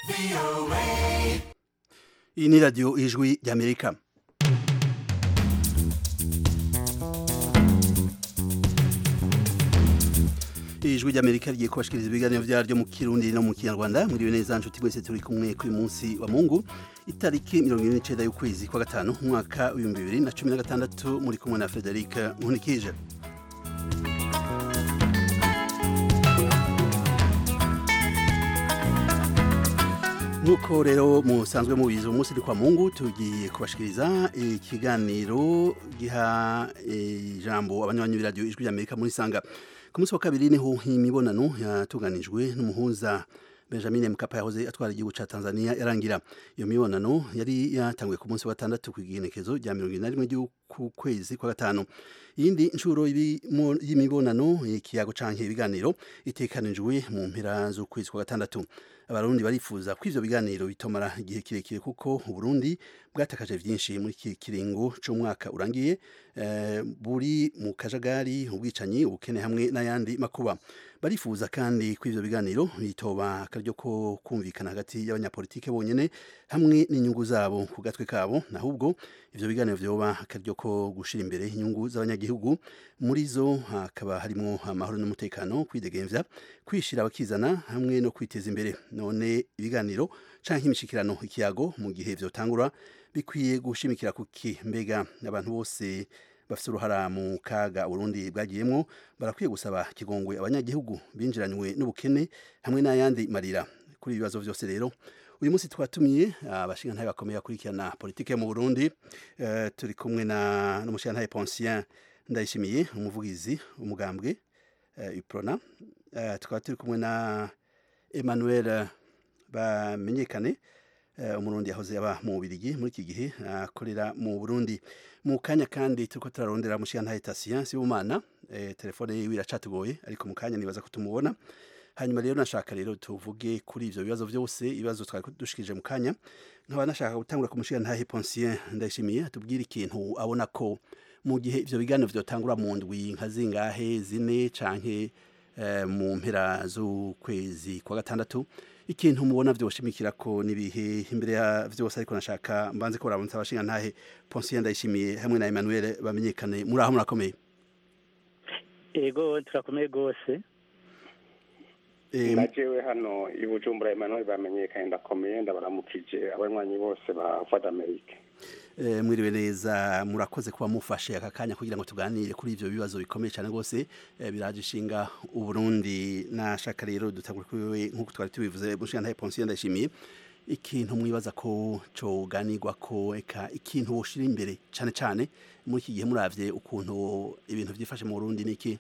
iyi ni radiyo ijwi ry'amerika ijwi ry'amerika rigiye kubashikiriza ibiganiro byaryo mu kirundi no mu kinyarwanda mwiriwe neza nshuti mwese turi kumwe kuri munsi wa mungu itariki mirongo ine n'icenda y'ukwezi kwa gatanu umwaka w'ibihumbi bibiri na cumi na gatandatu muri kumwe na frederic nkunikije nk'uko rero musanzwe mubizi umunsi ni kwa mungu tugiye kubashikiriza ikiganiro giha ijambo abanywanyi b'iradiyo ijwi ry'amerika muri sanga ku munsi wa kabiri niho imibonano yatunganijwe n'umuhuza benjamin mkapa yahoze atwara igihugu ca tanzania yarangira iyo mibonano yari yatanguye ku munsi wa gatandatu ku igenekezo rya mirongo ine na rimwe ry'ukwezi kwa gatanu iyindi nshuro y'imibonano ikiyago canke ibiganiro itekanijwe mu mpera z'ukwezi kwa gatandatu abarundi barifuza ko ivyo biganiro bitomara igihe kirekire kuko uburundi bwatakaje vyinshi muri iki kiringo c'umwaka urangiye eh, buri mu kajagari ubwicanyi ubukene hamwe n'ayandi makuba barifuza kandi ko ivyo biganiro bitoba akaryo ko kumvikana hagati y'abanyapolitike bonyene hamwe n'inyungu zabo ku gatwe kabo nahubwo ivyo biganiro vyoba akaryo ko gushira imbere inyungu z'abanyagihugu muri zo hakaba harimo amahoro n'umutekano kwidegemvya kwishira abakizana hamwe no kwiteza imbere none ibiganiro canke imishikirano ikiyago mu gihe vyotangura bikwiye gushimikira kuki mbega abantu bose bafite uruhara mu kaga Burundi bwagiyemwo barakwiye gusaba kigongwe abanyagihugu binjiranywe n'ubukene hamwe n'ayandi marira kuri ibibazo vyose rero uyu munsi twatumiye abashingantahe bakomeye bakurikirana politike mu Burundi uh, turi kumwe na n'umushingantahe Poncien Ndayishimiye umuvugizi umugambwe uh, Iprona uh, tukaba turi kumwe na Emmanuel bamenyekane umurundi yahoze aba mu Bubirigi muri iki gihe akorera mu Burundi mu kanya kandi turiko turarondera mushiyantahe Tatien Sibumana telefone yiwe iracatugoye ariko mu kanya nibaza ko tumubona hanyuma rero nashaka rero tuvuge kuri ivyo bibazo vyose ibibazo twari dushikije mu kanya nkaba nashaka gutangura ku mushiyantahe Poncien Ndayishimiye atubwira ikintu abona ko mu gihe ivyo biganiro vyotangura mu ndwi nka zingahe zine canke mu mpera z'ukwezi kwa gatandatu ikintu mubona vyoshimikira ko nibihe imbere ya vyose ariko nashaka mbanze ko rabonsa abashinga ntahe Poncien Ndayishimiye hamwe na Emmanuel bamenyekane muri aho murakomeye ego turakomeye gose najewe hano i Bujumbura Emmanuel bamenyekanye ndakomeye ndabaramukije abanywanyi bose ba Voix d'Amerique mwiriwe neza murakoze kuba mufashe aka kanya kugira ngo tuganire kuri ivyo bibazo bikomeye cyane rwose biraje ishinga uburundi nashaka rero dutangura kuri nk'uko twari tubivuze mushinga ntaye Poncien Ndayishimiye ikintu mwibaza ko coganirwa ko eka ikintu woshira imbere cyane cyane muri iki gihe muravye ukuntu ibintu vyifashe mu Burundi niki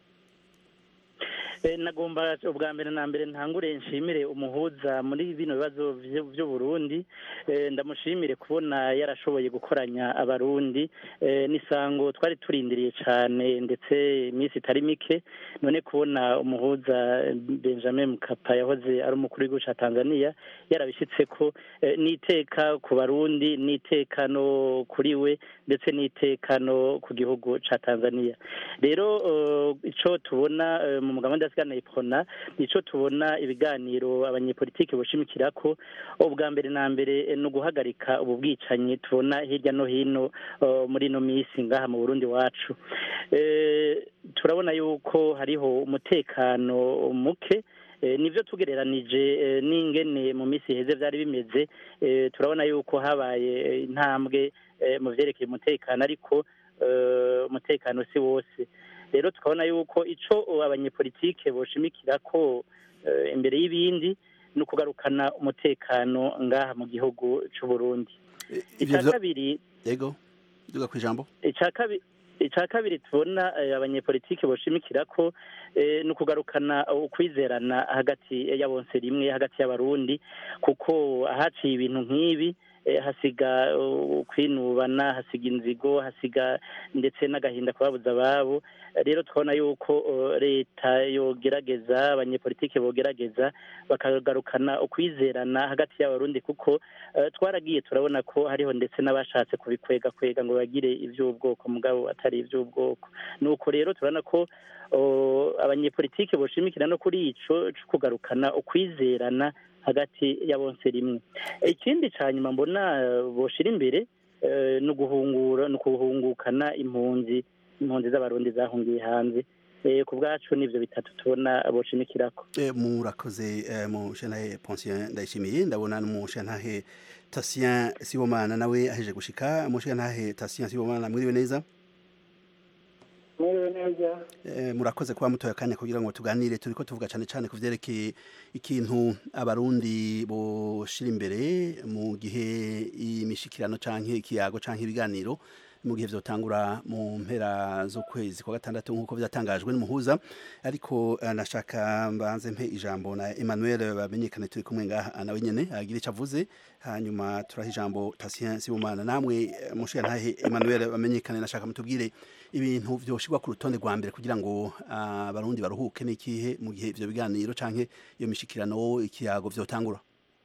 nagomba ubwa mbere na mbere ntangure nshimire umuhuza muri bino bibazo by'uburundi ndamushimire kubona yarashoboye gukoranya abarundi n'isango twari turindiriye cyane ndetse iminsi itari mike none kubona umuhuza benjamin mukapa yahoze ari umukuru w'igihugu cya tanzania yarabishyitse ko n'iteka ku barundi n'iteka no kuri we ndetse n'iteka no ku gihugu cya tanzania rero icyo tubona mu mugabane ndasigana ipona nico tubona ibiganiro abanyepolitike boshimikira ko ubwa mbere na mbere ni uguhagarika ubu bwicanyi tubona hirya no hino muri ino minsi ngaha mu Burundi wacu turabona yuko hariho umutekano muke nibyo tugereranije n'ingene mu minsi iheze byari bimeze turabona yuko habaye intambwe mu byerekeye umutekano ariko umutekano si wose rero tukabona yuko ico abanyepolitike boshimikira ko imbere y'ibindi ni ukugarukana umutekano ngaha mu gihugu c'u Burundi icya kabiri yego duga kwijambo icya kabiri tubona abanyepolitike boshimikira ko ni ukugarukana ukwizerana hagati ya bonse rimwe hagati y'abarundi kuko ahaciye ibintu nk'ibi hasiga kwinubana hasiga inzigo hasiga ndetse n'agahinda ku babuze ababo rero twabona yuko leta yogerageza abanyepolitike bogerageza bakagarukana ukwizerana hagati y'abarundi kuko twaragiye turabona ko hariho ndetse n'abashatse kubikwega kwega ngo bagire iby'ubwoko mugabo atari iby'ubwoko ni uko rero turabona ko abanyepolitike boshimikira no kuri ico cyo kugarukana ukwizerana hagati ya bonse rimwe ikindi ca nyuma mbona boshira imbere ni uguhungura ni ukuhungukana impunzi impunzi z'abarundi zahungiye hanze ku bwacu n'ibyo bitatu tubona boshimikirako murakoze mu shantahe Poncien ndayishimiye ndabona mu shantahe Tatien Sibomana nawe aheje gushika mu shantahe Tatien Sibomana mwiriwe neza mwiriwe neza murakoze kuba mutoya akanya kugira ngo tuganire turiko tuvuga cyane cyane ku vyerekeye ikintu abarundi boshira imbere mu gihe imishikirano canke ikiyago canke ibiganiro mu gihe vyotangura mu mpera z'ukwezi kwa gatandatu nk'uko vyatangajwe n'umuhuza ariko nashaka mbanze mpe ijambo na Emmanuel bamenyekane turi kumwe ngaha nawe nyene agira ico avuze hanyuma turaha ijambo Tatien Sibomana namwe mushiya ntahe Emmanuel bamenyekane nashaka mutubwire ibintu vyoshirwa ku rutonde rwa mbere kugira ngo abarundi baruhuke n'ikihe mu gihe ivyo biganiro canke iyo mishikirano ikiyago vyotangura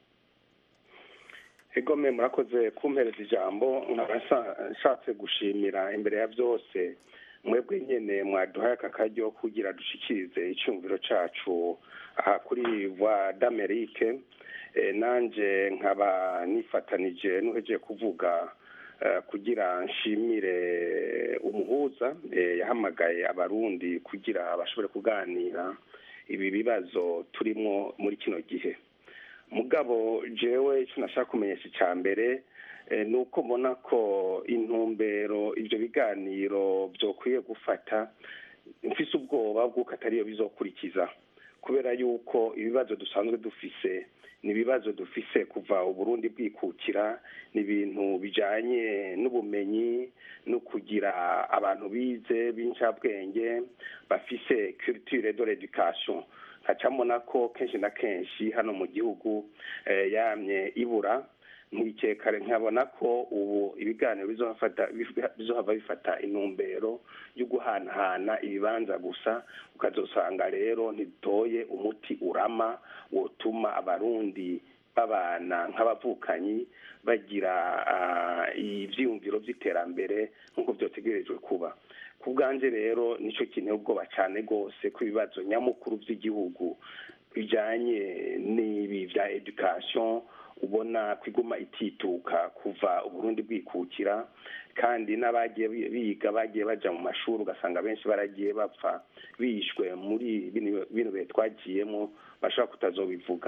egome murakoze kumpereza ijambo nkaba nshatse gushimira imbere ya byose mwebwe nyine mwaduhaye aka karyo kugira dushikirize icyumviro cyacu aha kuri voix d'Amerique nanjye nkaba nifatanije n'uhejeje kuvuga kugira nshimire umuhuza yahamagaye abarundi kugira bashobore kuganira ibi bibazo turimo muri kino gihe mugabo jewe icyo nashaka kumenyesha icya mbere ni uko mbona ko intumbero ibyo biganiro byokwiye gufata mfise ubwoba bw'uko atariyo bizokurikiza kubera yuko ibibazo dusanzwe dufise ni ibibazo dufise kuva uburundi bwikukira ni ibintu bijanye n'ubumenyi no kugira abantu bize b'incabwenge bafise culture de l'education hacamona ko kenshi na kenshi hano mu gihugu yamye ibura nkikekare nkabona ko ubu ibiganiro bizohava bifata intumbero yo guhanahana ibibanza gusa ukazosanga rero ntitoye umuti urama wotuma abarundi babana nk'abavukanyi bagira ibyiyumviro by'iterambere nk'uko byotegerejwe kuba ku bwanjye rero nicyo kintu ubwoba cyane rwose ko ibibazo nyamukuru by'igihugu bijyanye n'ibi bya education ubona kwiguma itituka kuva uburundi bwikukira kandi n'abagiye biga bagiye baja mu mashuri ugasanga benshi baragiye bapfa bishwe muri bino bihe twagiyemo bashobora kutazobivuga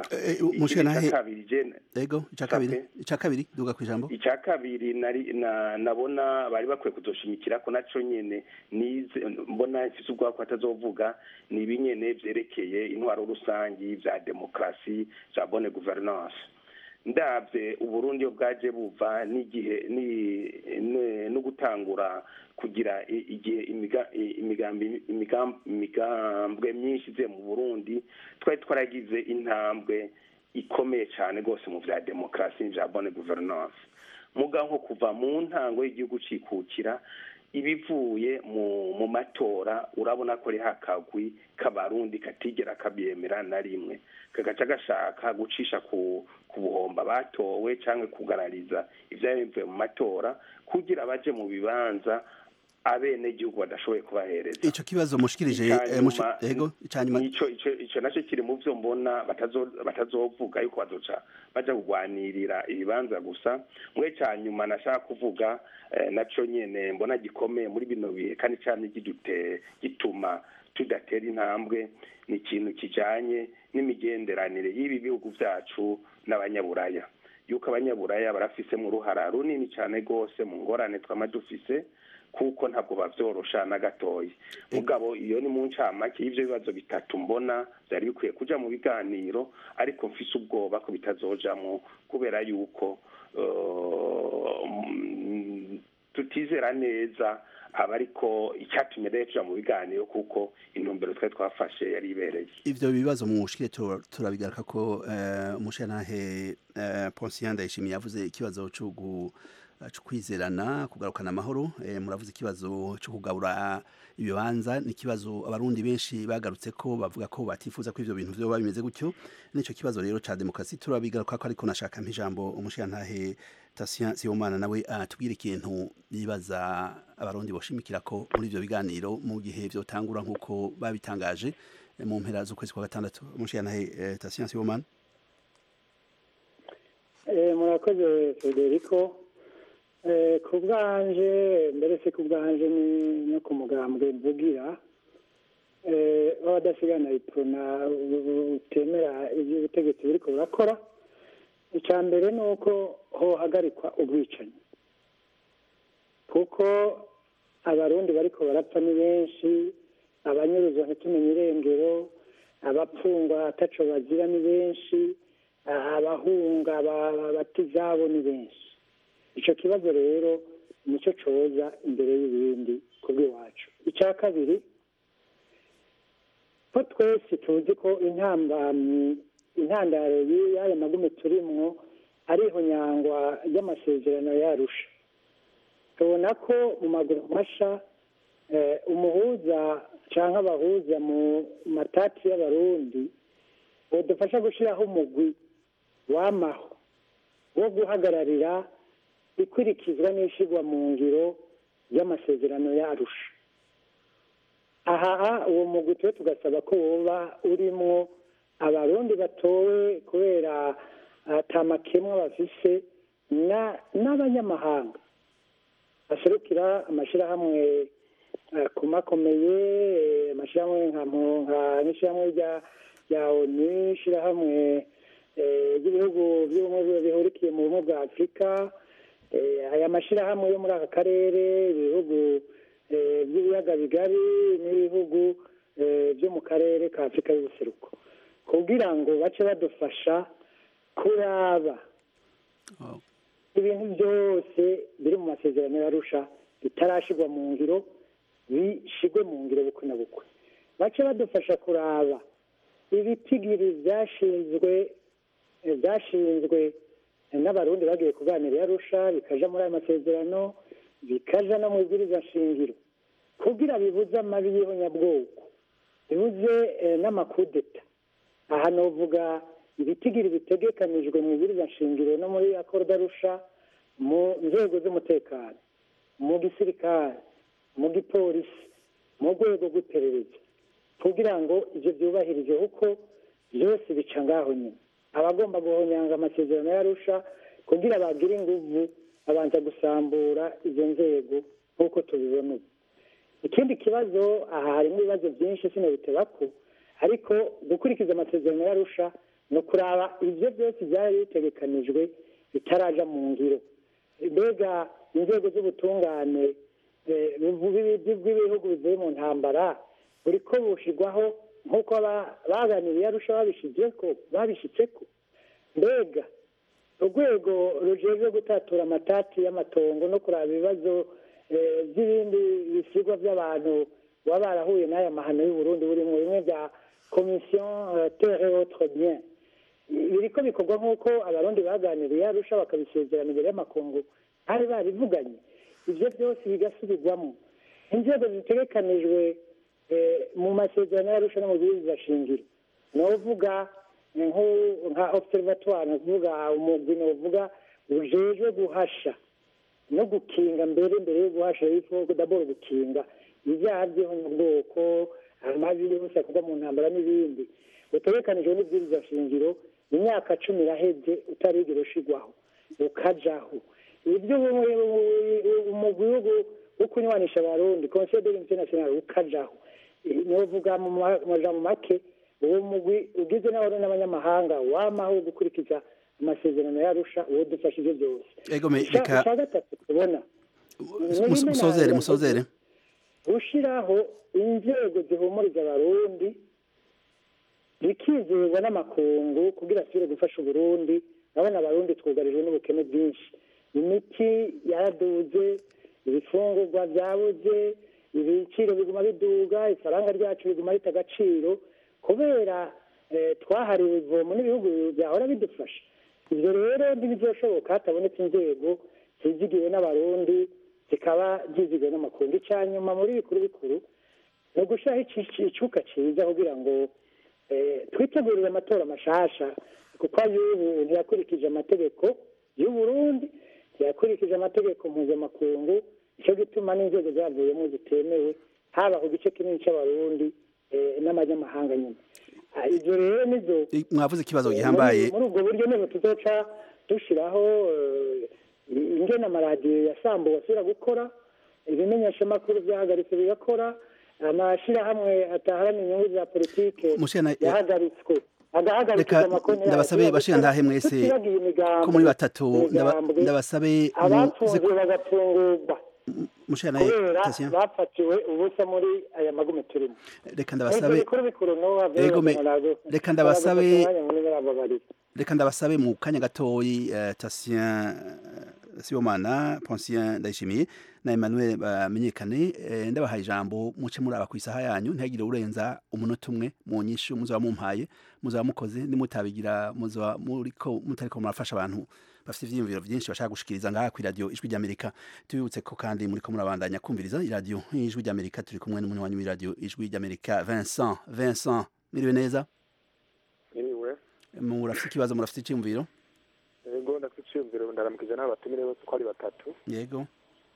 icya kabiri duga ku ijambo icya kabiri nabona bari bakwiye kuzoshimikira ko naco nyene nize mbona mfise ubwoba ko batazovuga ni ibinyene vyerekeye intwaro rusangi vya demokarasi vya bonne gouvernance ndabye uburundi iyo bwaje buva n'igihe no gutangura kugira igihe imigambwe myinshi ize mu burundi twari twaragize intambwe ikomeye cyane rwose mu bya demokarasi bya bonne gouvernance muga nko kuva mu ntango y'igihugu cikukira ibivuye mu matora urabona ko ari hakagwi k'abarundi katigera kabyemera na rimwe kagaca gashaka gucisha ku buhomba batowe cyangwa kugarariza ibyari bivuye mu matora kugira baje mu bibanza abene gihugu badashoboye kubahereza ico kibazo mushikirije ego cyanyuma ico ico ico naco kiri mu byo mbona batazovuga yuko bazoca baja kugwanirira ibibanza gusa mwe cyanyuma nashaka kuvuga naco nyene mbona gikomeye muri bino bihe kandi cyane gidute gituma tudatera intambwe ni ikintu kijanye n'imigenderanire y'ibi bihugu vyacu n'abanyaburaya yuko abanyaburaya barafisemo uruhara runini cyane rwose mu ngorane twama dufise kuko ntabwo bavyorosha na gatoya mugabo iyo ni mu ncamake y'ivyo bibazo bitatu mbona vyari bikwiye kuja mu biganiro ariko mfise ubwoba ko bitazojamwo kubera yuko tutizera neza aba ariko icyatumye rero tuja mu biganiro kuko intumbero twari twafashe yari ibereye ivyo bibazo mu mushikire turabigaruka ko umushantahe Poncien Ndayishimiye yavuze ikibazo co cyo kwizerana kugarukana amahoro muravuze ikibazo cyo kugabura ibibanza ni ikibazo abarundi benshi bagarutse ko bavuga ko batifuza ko ivyo bintu vyoba bimeze gutyo nico kibazo rero ca demokarasi turabigaruka ko ariko nashaka mpijambo umushiyantahe Tatien Sibomana nawe atubwira ikintu bibaza abarundi boshimikira ko muri ivyo biganiro mu gihe vyotangura nk'uko babitangaje mu mpera z'ukwezi kwa gatandatu umushiyantahe Tatien Sibomana murakoze federico ku bwanje mbere se ku bwanje no ku mugambwe mvugira w'abadasigana iprona utemera ibyo ubutegetsi buriko burakora icya mbere ni uko hohagarikwa ubwicanyi kuko abarundi bariko barapfa ni benshi abanyuruzwa ntitumenye irengero abapfungwa ataco bazira ni benshi abahunga bata izabo ni benshi icyo kibazo rero nicyo coza imbere y'ibindi ku bw'iwacu icya kabiri ko twese tuzi ko intambamyi intandaro y'ayo magume turimwo ariho nyangwa ry'amasezerano yarusha tubona ko mu maguru masha umuhuza cyangwa abahuza mu matati y'abarundi budufasha gushyiraho umugwi wamaho wo guhagararira ikurikizwa n'ishyirwa mu ngiro y'amasezerano yarusha aha uwo mugwi tuba tugasaba ko woba urimo abarundi batowe kubera atamakemwa bafise n'abanyamahanga baserukira amashyirahamwe akomakomeye amashyirahamwe nk'ishyirahamwe rya onu ishyirahamwe ry'ibihugu by'ubumwe bihurikiye mu bumwe bwa afurika aya mashyirahamwe yo muri aka karere ibihugu by'ibiyaga bigari n'ibihugu byo mu karere ka afurika y'ubuseruko kugira ngo bace badufasha kuraba ibintu byose biri mu masezerano yarusha bitarashyirwa mu ngiro bishyirwe mu ngiro bukwe na bukwe bace badufasha kuraba ibitigiri byashinzwe byashinzwe n'abarundi bagiye kuganira yarusha bikaja muri ayo masezerano bikaja no mu ibwiriza shingiro kugira bibuze amabi y'ihonyabwoko bibuze n'amakudeta aha novuga ibitigiri bitegekanijwe mu ibwiriza shingiro no muri akoro darusha mu nzego z'umutekano mu gisirikare mu gipolisi mu rwego rw'iperereza kugira ngo ibyo byubahirije kuko byose bica ngaho nyine abagomba guhonyanga amasezerano yarusha kugira bagire inguvu babanza gusambura izo nzego nk'uko tubibona ubu ikindi kibazo aha harimo ibibazo byinshi sinabiteba ko ariko gukurikiza amasezerano yarusha ni ukuraba ibyo byose byari bitegekanijwe bitaraja mu ngiro mbega inzego z'ubutungane bw'ibihugu bivuye mu ntambara buri ko bushyirwaho nk'uko baganiriye arusha babishyitse ko mbega urwego rujejwe gutatura amatati y'amatongo no kuraba ibibazo by'ibindi bisigwa by'abantu baba barahuye n'aya mahano y'uburundi buri mu bimwe bya komisiyo tere otre bien biriko bikorwa nk'uko abarundi baganiriye arusha bakabisezerana imbere y'amakungu bari barivuganye ibyo byose bigasubirwamo inzego zitegekanijwe mu masezerano y'arusha no mu bwirizwa shingiro ni uvuga nka observatoire ni ukuvuga umugwi ni uvuga ujejwe guhasha no gukinga mbere mbere yo guhasha yifo daboro gukinga ibyaha by'ihonyabwoko amabi yose akorwa mu ntambara n'ibindi utegekanijwe n'ibwirizwa shingiro imyaka cumi iraheze utarigera ushigwaho ukajaho ibyo umugwi wo kunywanisha abarundi conseil de l'unité nationale ukajaho novuga mu majambo make uwo mugwi ugizwe n'abarundi n'abanyamahanga wamaho gukurikiza amasezerano yarusha uwo dufashije byose icya gatatu tubona musozere musozere gushiraho inzego zihumuriza abarundi bikizerwa n'amakungu kugira asubire gufasha uburundi urabona abarundi twugarijwe n'ubukene bwinshi imiti yaraduze ibifungurwa byabuze ibiciro biguma biduga ifaranga ryacu riguma rita agaciro kubera twahariwe ivomo n'ibihugu byahora bidufasha ibyo rero ntibizoshoboka hatabonetse inzego zizigiwe n'abarundi zikaba zizigiwe n'amakungu icya nyuma muri bikuru bikuru ni ugushyiraho icyuka cyiza kugira ngo twitegurire amatora mashasha kuko ay'ubu ntiyakurikije amategeko y'uburundi ntiyakurikije amategeko mpuzamakungu nicyo gituma n'inzego zavuyemo zitemewe haba ku gice kinini cy'abarundi n'abanyamahanga nyine Ah, ivyo rero nizo I- mwavuze ikibazo gihambaye muri ubwo buryo niho tuzoca dushiraho eh, ingene amaradiyo yasambuwe asubira gukora ibimenyeshamakuru vyahagaritse bigakora amashirahamwe ataharanira inyungu za politike Mushana- yahagaritswe agahagarika reka amakonti ndabasabe bashinga ntahe mwese tutibagiye imigambi ko muri batatu ndaba- imigambwe, ndabasabe muze abapfunzwe bagafungurwa mushana kubera Tatien bafatiwe ubusa muri aya magume turimo reka Ivyo ndabasabe bikuru bikuru nowa Yego, me- reka ndabasabe- ndabasabe reka ndabasabe mu kanya gatoyi eh, Tatien Sibomana Poncien Ndayishimiye na Emmanuel bamenyekane eh, ndabahaye ijambo muce muraba ku isaha yanyu ntihagire urenza umunota umwe mu nyishu muzaba mumpaye muzaba mukoze nimutabigira muzaba muriko mutariko murafasha abantu bafite ivyiyumviro vyinshi bashaka gushikiriza ngaha ku radio ijwi ry'Amerika tubibutse ko kandi muriko murabandanya kumviriza iradio ijwi ry'Amerika turi kumwe n'umunywanyi w'iradio ijwi ry'Amerika Vincent Vincent miriwe neza Iriwe, murafite ikibazo murafite iciyumviro ego ndafite iciyumviro ndaramukije n'abatumire bose uko ari batatu yego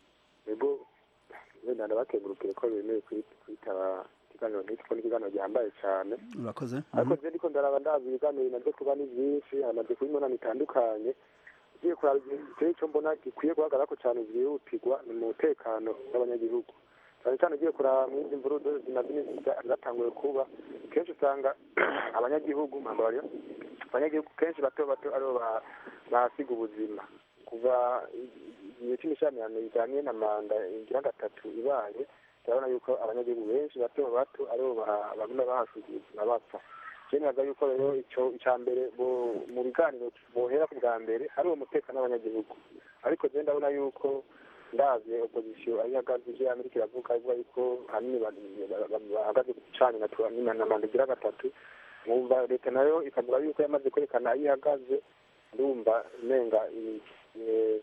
ego wenda ndabakengurukire ko bemeye kwi- kwitaba ikiganiro nk'iki ko n'ikiganiro gihambaye cyane urakoze ariko je ndiko ndaraba ndazi ibiganiro bimaze kuba ni byinshi hamaze kuba imibonano itandukanye ugiye kuraba igihe icyo mbona gikwiye guhagararako cyane byihutirwa ni umutekano w'abanyagihugu cyane cyane ugiye kuraba mw'izi mvurudu zimaze iminsi za- zatanguye kuba kenshi usanga abanyagihugu mpambabarira abanyagihugu kenshi bato bato aribo ba- bahasiga ubuzima kuva igihe cy'imishamirano bijyanye na manda igira gatatu ibaye turabona yuko abanyagihugu benshi bato bato aribo ba- baguma bahasiga ubuzima bapfa byemeza yuko rero icyo icya mbere bo- mu biganiro bohera ku bwa mbere ari uwo mutekano w'abanyagihugu ariko je ndabona yuko ndazi opozisiyo aho ihagaze ivyo amerika iravuga ivuga yuko hanini ba- ba- ba- bahagaze ku gicanyi na tu- na na manda igira gatatu mwumva leta nayo ikavuga yuko yamaze kwerekana aho ihagaze ndumva umenga i- i-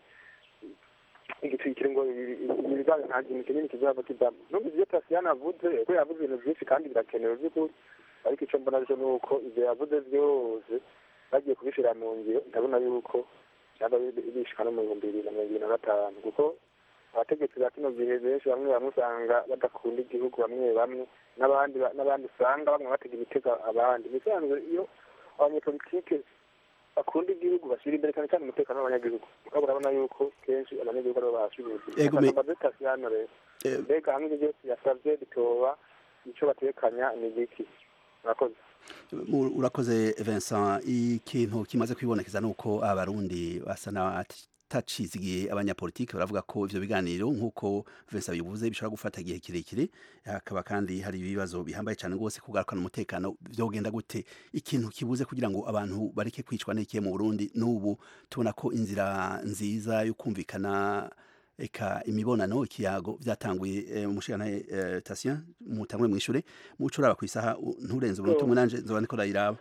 igiti kiri ngo ibiganiro nta kintu kinini kizaba kivamo numva ivyo tasiyana avuze ko yavuze ibintu vyinshi kandi birakenewe vy'ukuri ariko icyo mbona cyo ni uko ibyo yavuze byose bagiye kubishyira mu ngiro ndabona yuko cyangwa bishika no mu bihumbi bibiri na mirongo ibiri na gatanu kuko abategetsi ba kino gihe benshi bamwe bamwe usanga badakunda igihugu bamwe bamwe n'abandi ba- n'abandi usanga bamwe batega imitego abandi bisanzwe iyo abanyepolitike bakunda igihugu bashyira imbere cyane cyane umutekano w'abanyagihugu ukaba urabona yuko kenshi abanyagihugu aribo bahashubuzi Ego, me- tasiyano rero Eh, mbega hamwe ibyo byose yasabye bitoba icyo batekanya ni igiki murakoze mu- urakoze Vincent ikintu kimaze kwibonekeza nuko abarundi basa n'abatacizigiye abanyapolitiki baravuga ko ivyo biganiro nk'uko Vincent bivuze bishobora gufata igihe kirekire hakaba kandi hari ibibazo bihambaye cyane rwose kugarukana umutekano vyogenda gute ikintu kibuze kugira ngo abantu bareke kwicwa n'ikiye mu Burundi n'ubu tubona ko inzira nziza yo kumvikana eka imibonano ikiyago byatanguye eh, umushikana eh, Tatien mutangwe mwishure muco uraba kwisaha u- nturenze umunota umwe nanje nzoba niko ndayiraba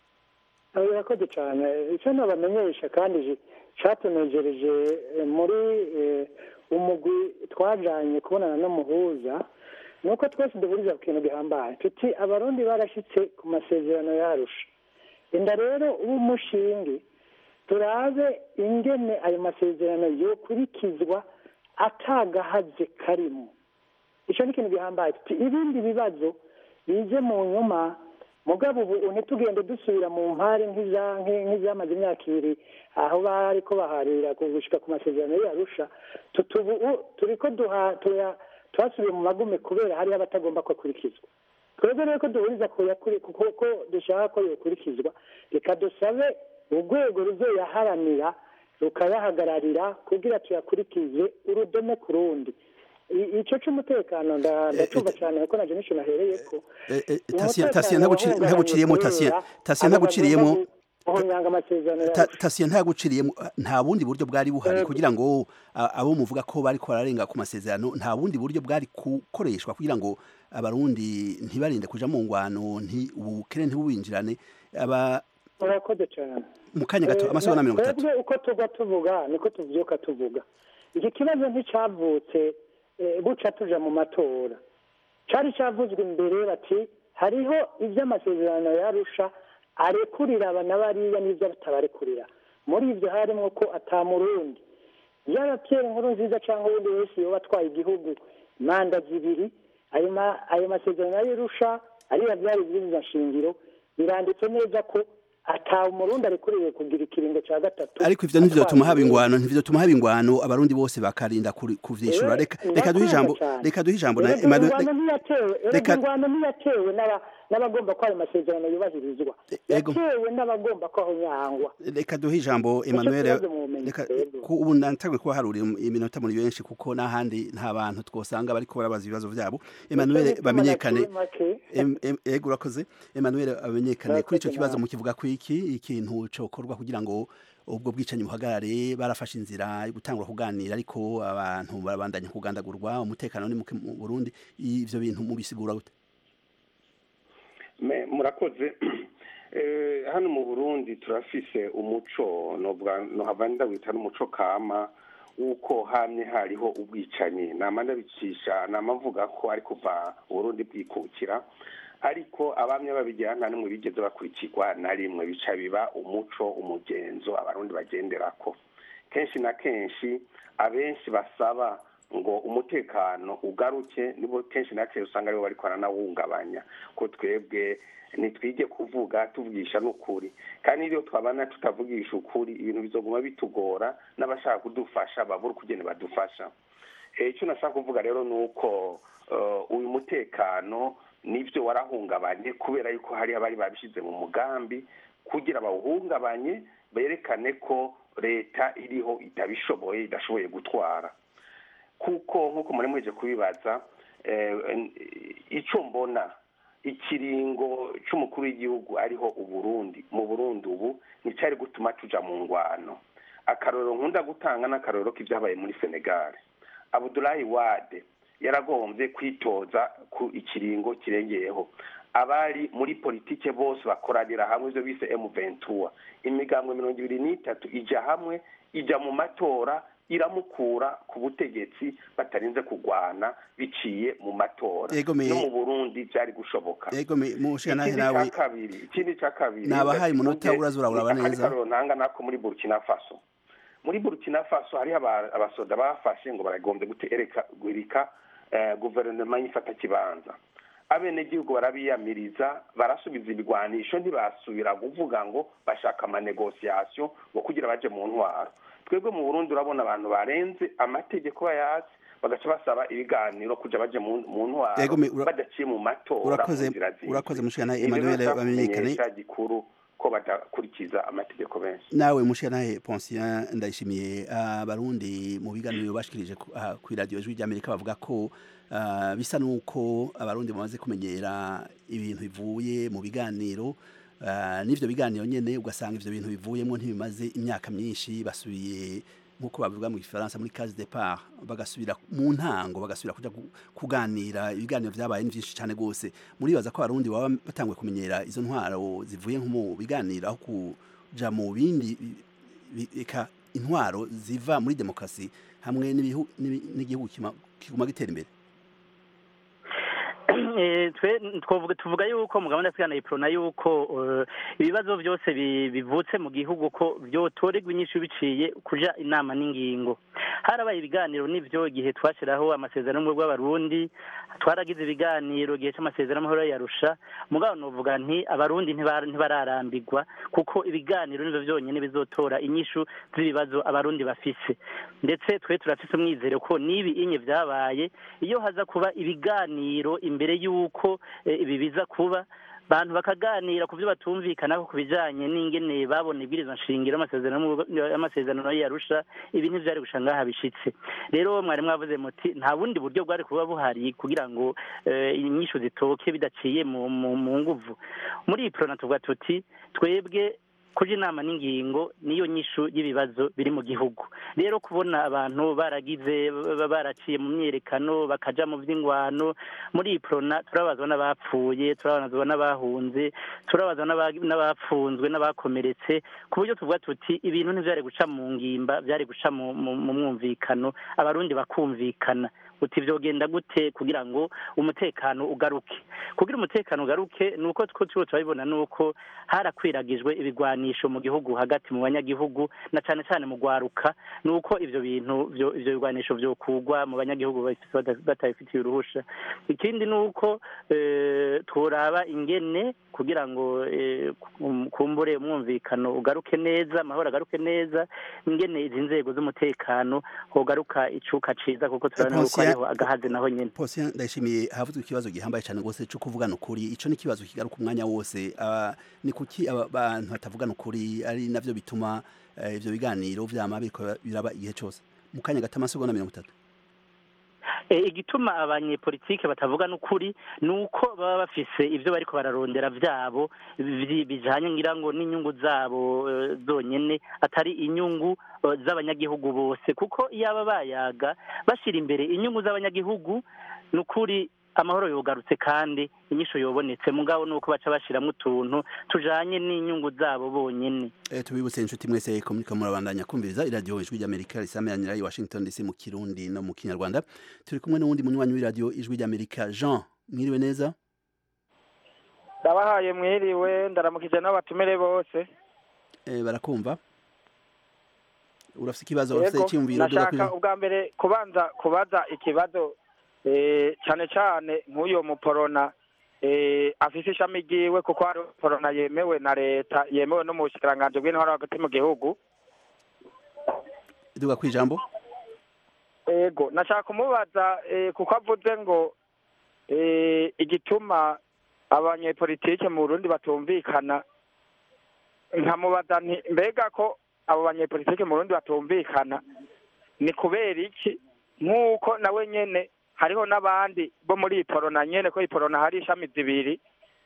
urakoze cyane icyo nabamenyesha kandi ji- catunejereje eh, muri eh, umugwi twajanye kubonana n'umuhuza ni uko twese duhuriza ku kintu gihambaye tuti abarundi barashitse ku masezerano yarusha inda rero umushinge turabe ingene ayo masezerano yokurikizwa atagahaze karimo icyo ni ikintu gihambaye tuti ibindi bibazo bize mu nyuma mugabo ubu ntitugende dusubira mu mpare nk'iza- nk'i- nk'izamaze imyaka ibiri aho bariko baharira gushika ku masezerano yarusha tutubu turiko duha tuya- twasubiye mu magume kubera hariho abatagomba ko akurikizwa twebwe rero ko duhuriza ku yakuri- kuko ko dushaka ko yokurikizwa reka dusabe urwego ruzoyaharanira rukayahagararira kugira tuyakurikize urudome ku rundi I- ico c'umutekano nda- ndacumva cyane kuko naje nico nahereyeko Eh, eh, Tatien Umutekano Tatien ntaguciri- wahungabanye ntaguciriyemo Tatien kubera Tatien abo ntaguciriyemo bagomba guhonyanga amasezerano Ta- yarusha Tatien ntaguciriyemo nta bundi buryo bwari buhari Yego. kugira ngo a- abo muvuga ko bari ko bararenga ku masezerano nta bundi buryo bwari gukoreshwa kugira ngo abarundi ntibarinde kuja mu ngwano nti ubukene ntibubinjirane aba urakoze cyane mu kanya gato Eh, amasegonda mirongo itatu twebwe uko tuva tuvuga niko tuvyuka tuvuga iki kibazo nticavutse eh, buca tuja mu matora cari cavuzwe imbere bati hariho ivy'amasezerano yarusha arekurira aba na bariya n'ivyo atabarekurira muri ivyo harimwo ko ata murundi yaba Pierre nkuru nziza cyangwa uwundi wese yoba atwaye igihugu manda zibiri ayo ma- ayo masezerano y'irusha ariya byari ibwirizwa shingiro biranditse neza ko atawe umurundi arekuriwe kugira ikiringo cya gatatu ariko ivyo nivyo tuma haba atwaye ingwano ntivyo tuma haba ingwano abarundi bose bakarinda kuri- kuvyishura Eh, reka reka duhe ndakumva ijambo cyane. reka duhe ijambo na Erega Emmanuel ingwano ntiyatewe erega reka- ingwano ntiyatewe n'aba- n'abagomba ko ayo masezerano yubahirizwa ego. yatewe n'abagomba ko aho nyangwa reka duhe ijambo Emmanuel kibazo mu bumenyi reka twebwe. ku ubu natangwe kuba haruri iminota muri benshi kuko n'ahandi nta bantu twosanga bariko barabaza ibibazo vyabo Emmanuel Nicyo gituma bamenyekane naciye make. Em- em- ego urakoze Emmanuel amenyekane kuri ico Urakoze kibazo nawe. mu kivuga ku iki ikintu cokorwa kugira ngo ubwo bwicanyi buhagarare barafashe inzira yo gutangura kuganira ariko abantu barabandanya kugandagurwa umutekano ni muke mu Burundi ivyo bintu mubisigura gute Me- murakoze Eh, hano mu burundi turafise umuco novuga nohava ndawita n'umuco kama w'uko hamye hariho ubwicanyi nama ndabicisha nama mvuga ko ari kuva uburundi bwikukira ariko abamye babigira nta n'umwe bigeze bakurikirwa na rimwe bica biba umuco umugenzo abarundi bagenderako kenshi na kenshi abenshi basaba ngo umutekano ugaruke nibo kenshi na kenshi usanga aribo bariko baranawungabanya ko twebwe ntitwige kuvuga tuvugisha n'ukuri kandi iyo twabana tutavugisha ukuri ibintu bizoguma bitugora n'abashaka kudufasha babura ukugene badufasha Eh, icyo nashaka kuvuga rero ni uko eh, uyu mutekano nibyo warahungabanye kubera yuko hari abari babishyize mu mugambi kugira bawuhungabanye berekane ko leta iriho itabishoboye idashoboye gutwara kuko nk'uko muri mweje kubibaza eh, icyo mbona ikiringo cy'umukuru w'igihugu ariho uburundi mu burundi ubu nticyari gutuma tuja mu ngwano akarorero nkunda gutanga n'akarorero k'ibyabaye muri senegal abudulayi wade yaragombye kwitoza ku ikiringo kirengeyeho abari muri politike bose bakoranira hamwe ibyo bise emu ventura imigambwe mirongo ibiri n'itatu ijya hamwe ijya mu matora iramukura ku butegetsi batarinze kugwana biciye mu matora Ego me- no mu burundi byari gushoboka ego me- mushikana ikindi nawe cya kabiri ikindi cya kabiri Nabahaye umunota ndakivuge, uraza uraraba ni akandi neza. karorero ntanga nako muri burkina faso muri burkina faso hariho aba- abasoda bafashe ngo baragombye gutereka guhirika eh, guverinoma y'ifatakibanza abenegihugu barabiyamiriza barasubiza ibigwanisho ntibasubira kuvuga ngo bashaka amanegosiyasiyo ngo kugira baje mu ntwaro twebwe mu burundi urabona abantu barenze amategeko bayazi bagaca basaba ibiganiro kuja baje mu mu ntwaro Ego, me- ura- badaciye mu matora urakoze- mu nzira zizwi. urakoze mushikana Ibi rero Emmanuel nshaka bamenyekane. kumenyesha gikuru ko badakurikiza amategeko benshi nawe mushikana Poncien ndayishimiye abarundi mu biganiro bashikirije ku aha ku radio ijwi ry'Amerika bavuga ko ah, bisa nuko abarundi bamaze kumenyera ibintu bivuye mu biganiro ah, n'ivyo biganiro nyene ugasanga ivyo bintu bivuyemo ntibimaze imyaka myinshi basubiye nk'uko bavuga mu gifaransa muri case départ bagasubira mu ntango bagasubira kuja gu- kuganira ibiganiro vyabaye ni vyinshi cane gose muribaza ko abarundi baba batanguye kumenyera izo ntwaro zivuye nko mu biganiro aho kuja mu bindi bi- bi- eka intwaro ziva muri demokarasi hamwe n'ibihu- n'ibi- n'igihugu kima- kiguma gitera imbere Eh, twe twovuga tuvuga yuko mu gahunda ya iprona yuko eh, ibibazo byose bi- bivutse mu gihugu ko byotorerwa inyishu biciye kuja inama n'ingingo harabaye ibiganiro n'ivyo igihe twashiraho amasezerano y'ubumwe bw'abarundi twaragize ibiganiro igihe c'amasezerano y'amahoro yarusha mugabo novuga nti abarundi ntibara- ntibararambirwa kuko ibiganiro nivyo vyonyene bizotora inyishu z'ibibazo abarundi bafise ndetse twe turafise umwizero ko n'ibi inye vyabaye iyo haza kuba ibiganiro imbere y'uko eh, ibi biza kuba bantu bakaganira ku byo batumvikanako ku bijanye n'ingene babona ibwirizwa nshingiro y'amasezerano y'amasezerano yarusha ibi ntivyari gusha ngaha bishitse rero mwari mwavuze muti nta bundi buryo bwari kuba buhari kugira ngo eh, inyishu zitoke bidaciye mu, mu, mu nguvu muri iyi prona tuvuga tuti twebwe kuja inama n'ingingo niyo nyishu y'ibibazo biri mu gihugu rero kubona abantu baragize ba- baraciye mu myerekano bakaja mu vy'ingwano muri iyi prona turabazwa n'abapfuye turabazwa n'abahunze turabazwa n'aba- n'abapfunzwe n'abakomeretse ku buryo tuvuga tuti ibintu ntivyari guca mu ngimba vyari guca mu, mu, mu mwumvikano abarundi bakumvikana uti vyogenda gute kugira ngo umutekano ugaruke kugira umutekano ugaruke ni uko two tuba turabibona ni uko harakwiragijwe ibigwanisho mu gihugu hagati mu banyagihugu na cane cane mu gwaruka ni uko ivyo bintu vyo ivyo bigwanisho vyokugwa mu banyagihugu babifise bata- batabifitiye uruhusha ikindi ni uko eh, tworaba ingene kugira ngo eh, kum- kumbure umwumvikano ugaruke neza amahoro agaruke neza ingene izi nzego z'umutekano hogaruka icuka ciza kuko turabona yuko Ponsiya- hariho agahaze naho nyene Posien ndayishimiye havuzwe ikibazo gihambaye cyane rwose cyo kuvugana ukuri ico ni ikibazo kigaruka umwanya wose Ah, ni kuki aba bantu batavugana ukuri ari navyo bituma eh, ivyo biganiro vyama biriko biraba igihe cose mu kanya gato amasegonda mirongo itatu Eh, igituma abanyepolitike batavuga n'ukuri ni uko baba bafise ivyo bariko bararondera vyabo bi- bijanye ngira ngo n'inyungu zabo eh, zonyene atari inyungu eh, z'abanyagihugu bose kuko iyo aba bayaga bashira imbere inyungu z'abanyagihugu ni ukuri amahoro yogarutse kandi inyisho yobonetse mugabo nuko baca bashiramwo utuntu tujanye n'inyungu zabo bonyene Eh, tubibutse inshuti mwese ko muriko murabandanya kumviriza iradiyo ijwi ry'amerika risameranira i washington dc mu kirundi no mu kinyarwanda turi kumwe n'uwundi munywanyi w'iradiyo ijwi ry'amerika jean mwiriwe neza ndabahaye mwiriwe ndaramukije n'abatumire bose eh, barakumva urafise ikibazo urafise Yego, icyumviro duga nashaka kuri- ubwa mbere kubanza kubaza ikibazo eh, cyane cyane nk'uyo muporona eh, afise ishami ryiwe kuko hari porona yemewe na leta yemewe no mu bushikiranganji bw'intwaro hagati mu gihugu duga kwijambo ego nashaka kumubaza eh, kuko avuze ngo eh, igituma abanyepolitike mu Burundi batumvikana nkamubaza nti mbega ko abo banyepolitike mu Burundi batumvikana ni kubera iki nk'uko nawe nyene hariho n'abandi bo muri iporona nyene ko iporona hari ishami zibiri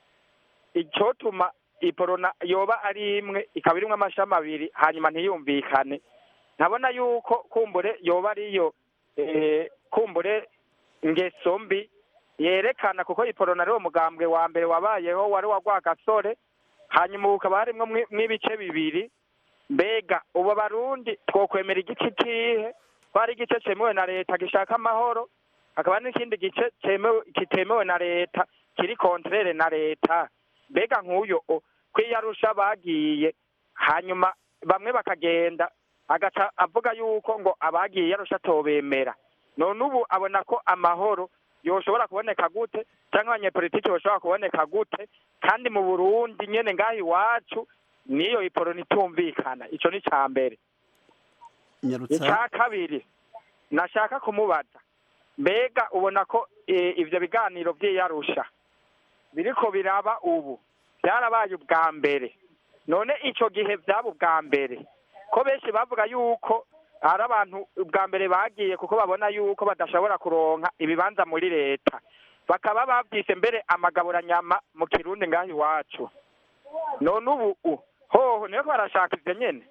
icotuma iporona yoba ari imwe ikaba irimwo amashami abiri hanyuma ntiyumvikane ntabona yuko kumbure yoba ariyo eh, kumbure ngeso mbi yerekana kuko iporona ari wo mugambwe wa mbere wabayeho wari wa rwagasore hanyuma ukaba harimwo mwi- mw'ibice bibiri mbega ubu barundi twokwemera igice kihe ko hari igice cemewe na leta gishaka amahoro hakaba n'ikindi gice cemewe kitemewe na leta kiri kontrere na leta mbega nk'uyo o, kwiyarusha bagiye hanyuma bamwe bakagenda agaca avuga yuko ngo abagiye yarusha atobemera none ubu abona ko amahoro yoshobora kuboneka gute cyangwa abanyepolitiki boshobora kuboneka gute kandi mu burundi nyene ngaho iwacu niyo iporo nitumvikana ico ni ica mbere nyarutsa icya kabiri nashaka kumubaza mbega ubona ko eh, ivyo biganiro vy'iyarusha biriko biraba ubu byarabaye ubwa mbere none ico gihe vyaba ubwa mbere ko benshi bavuga yuko hari abantu ubwa mbere bagiye kuko babona yuko badashobora kuronka ibibanza muri leta bakaba bavyise mbere amagaburanyama mu kirundi ngaho iwacu none ubu u- hoho niyo ko barashaka ivyo nyene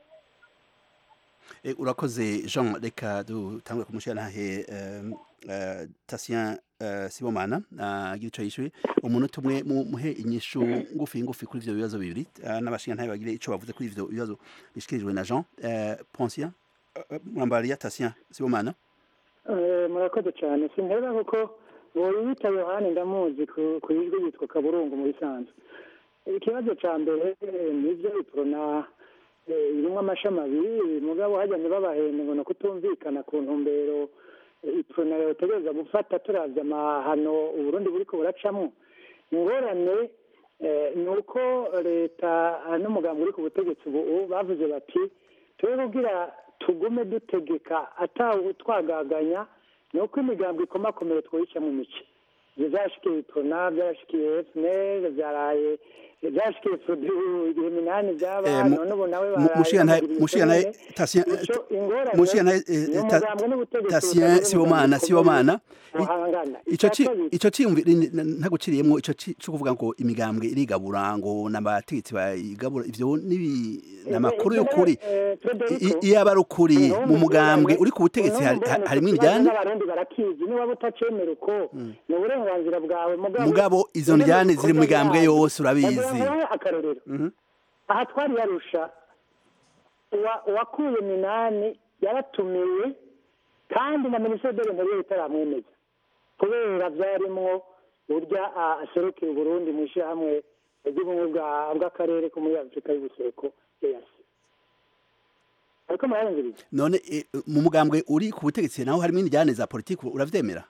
Eh, urakoze jean reka dutangure kumushyira ntahe tasien sibomana agira icyo yishyuye umunota umwe mu- muhe inyishu ngufi ngufi kuri ibyo bibazo bibiri ah, n'abashinga ntabe bagire icyo bavuze kuri ibyo bibazo bishyikirijwe na jean Eh, ponsia mwambariya tasien sibomana Eh, murakoze cyane sinterera kuko uwo yita yohani ndamuzi ku ku ijwi yitwa kaburungu mu bisanzwe ikibazo cya mbere eh, nibyo iporona eh, irimwo amashami abiri mugabo hajya ntibabahende ngo ni ukutumvikana ku ntumbero eh, iporona yotegereza gufata turavye amahano uburundi buriko buracamwo ingorane eh, ni uko leta ah, n'umugambi uri ku butegetsi ubu bavuze bati tube kugira tugume dutegeka atawe twagaganya ni uko imigambi ikomakomeye twoyica mu mice ibyo byashikiye itona byashikiye fnl byaraye byashikiye produit ibihe minani byaba Eh, mu- none ubu nawe mu- mushiya ntahe mushiya ntahe tasien Ico ingorane mushiya ntahe ni umugambwe n'ubutegetsi tasien butagira sibomana umugambi sibomana ukomeye buhangana ico Icya ci kabiri, ico ciyumviro ntaguciriyemwo ico ci- co kuvuga ngo imigambwe irigabura ngo n'abategetsi bayigabura ivyo nibi n'amakuru y'ukuri eh, Federico, I- iyo aba ari ukuri Uno mu mugambwe mugabane- uri ku butegetsi uno hari- mugabane harimwo ikibazo indyane n'abarundi barakizi niba utacemera uko ni uburenganzira bwawe mugabo mugabo izo ndyane ziri mu migambwe yose urabizi Ndaguha akarorero Mhm. aha twari yarusha uwa- uwakuye minani yaratumiwe kandi na minisitiri de l'intérieur itaramwemeza kubera vyarimwo urya aserukira uburundi mu ishyirahamwe ry'ubumwe bw'akarere ko muri afurika y'ubuseruko easi ariko murarengeriza none mu mugambwe uri ku butegetsi naho harimo injyane za politiki uravyemera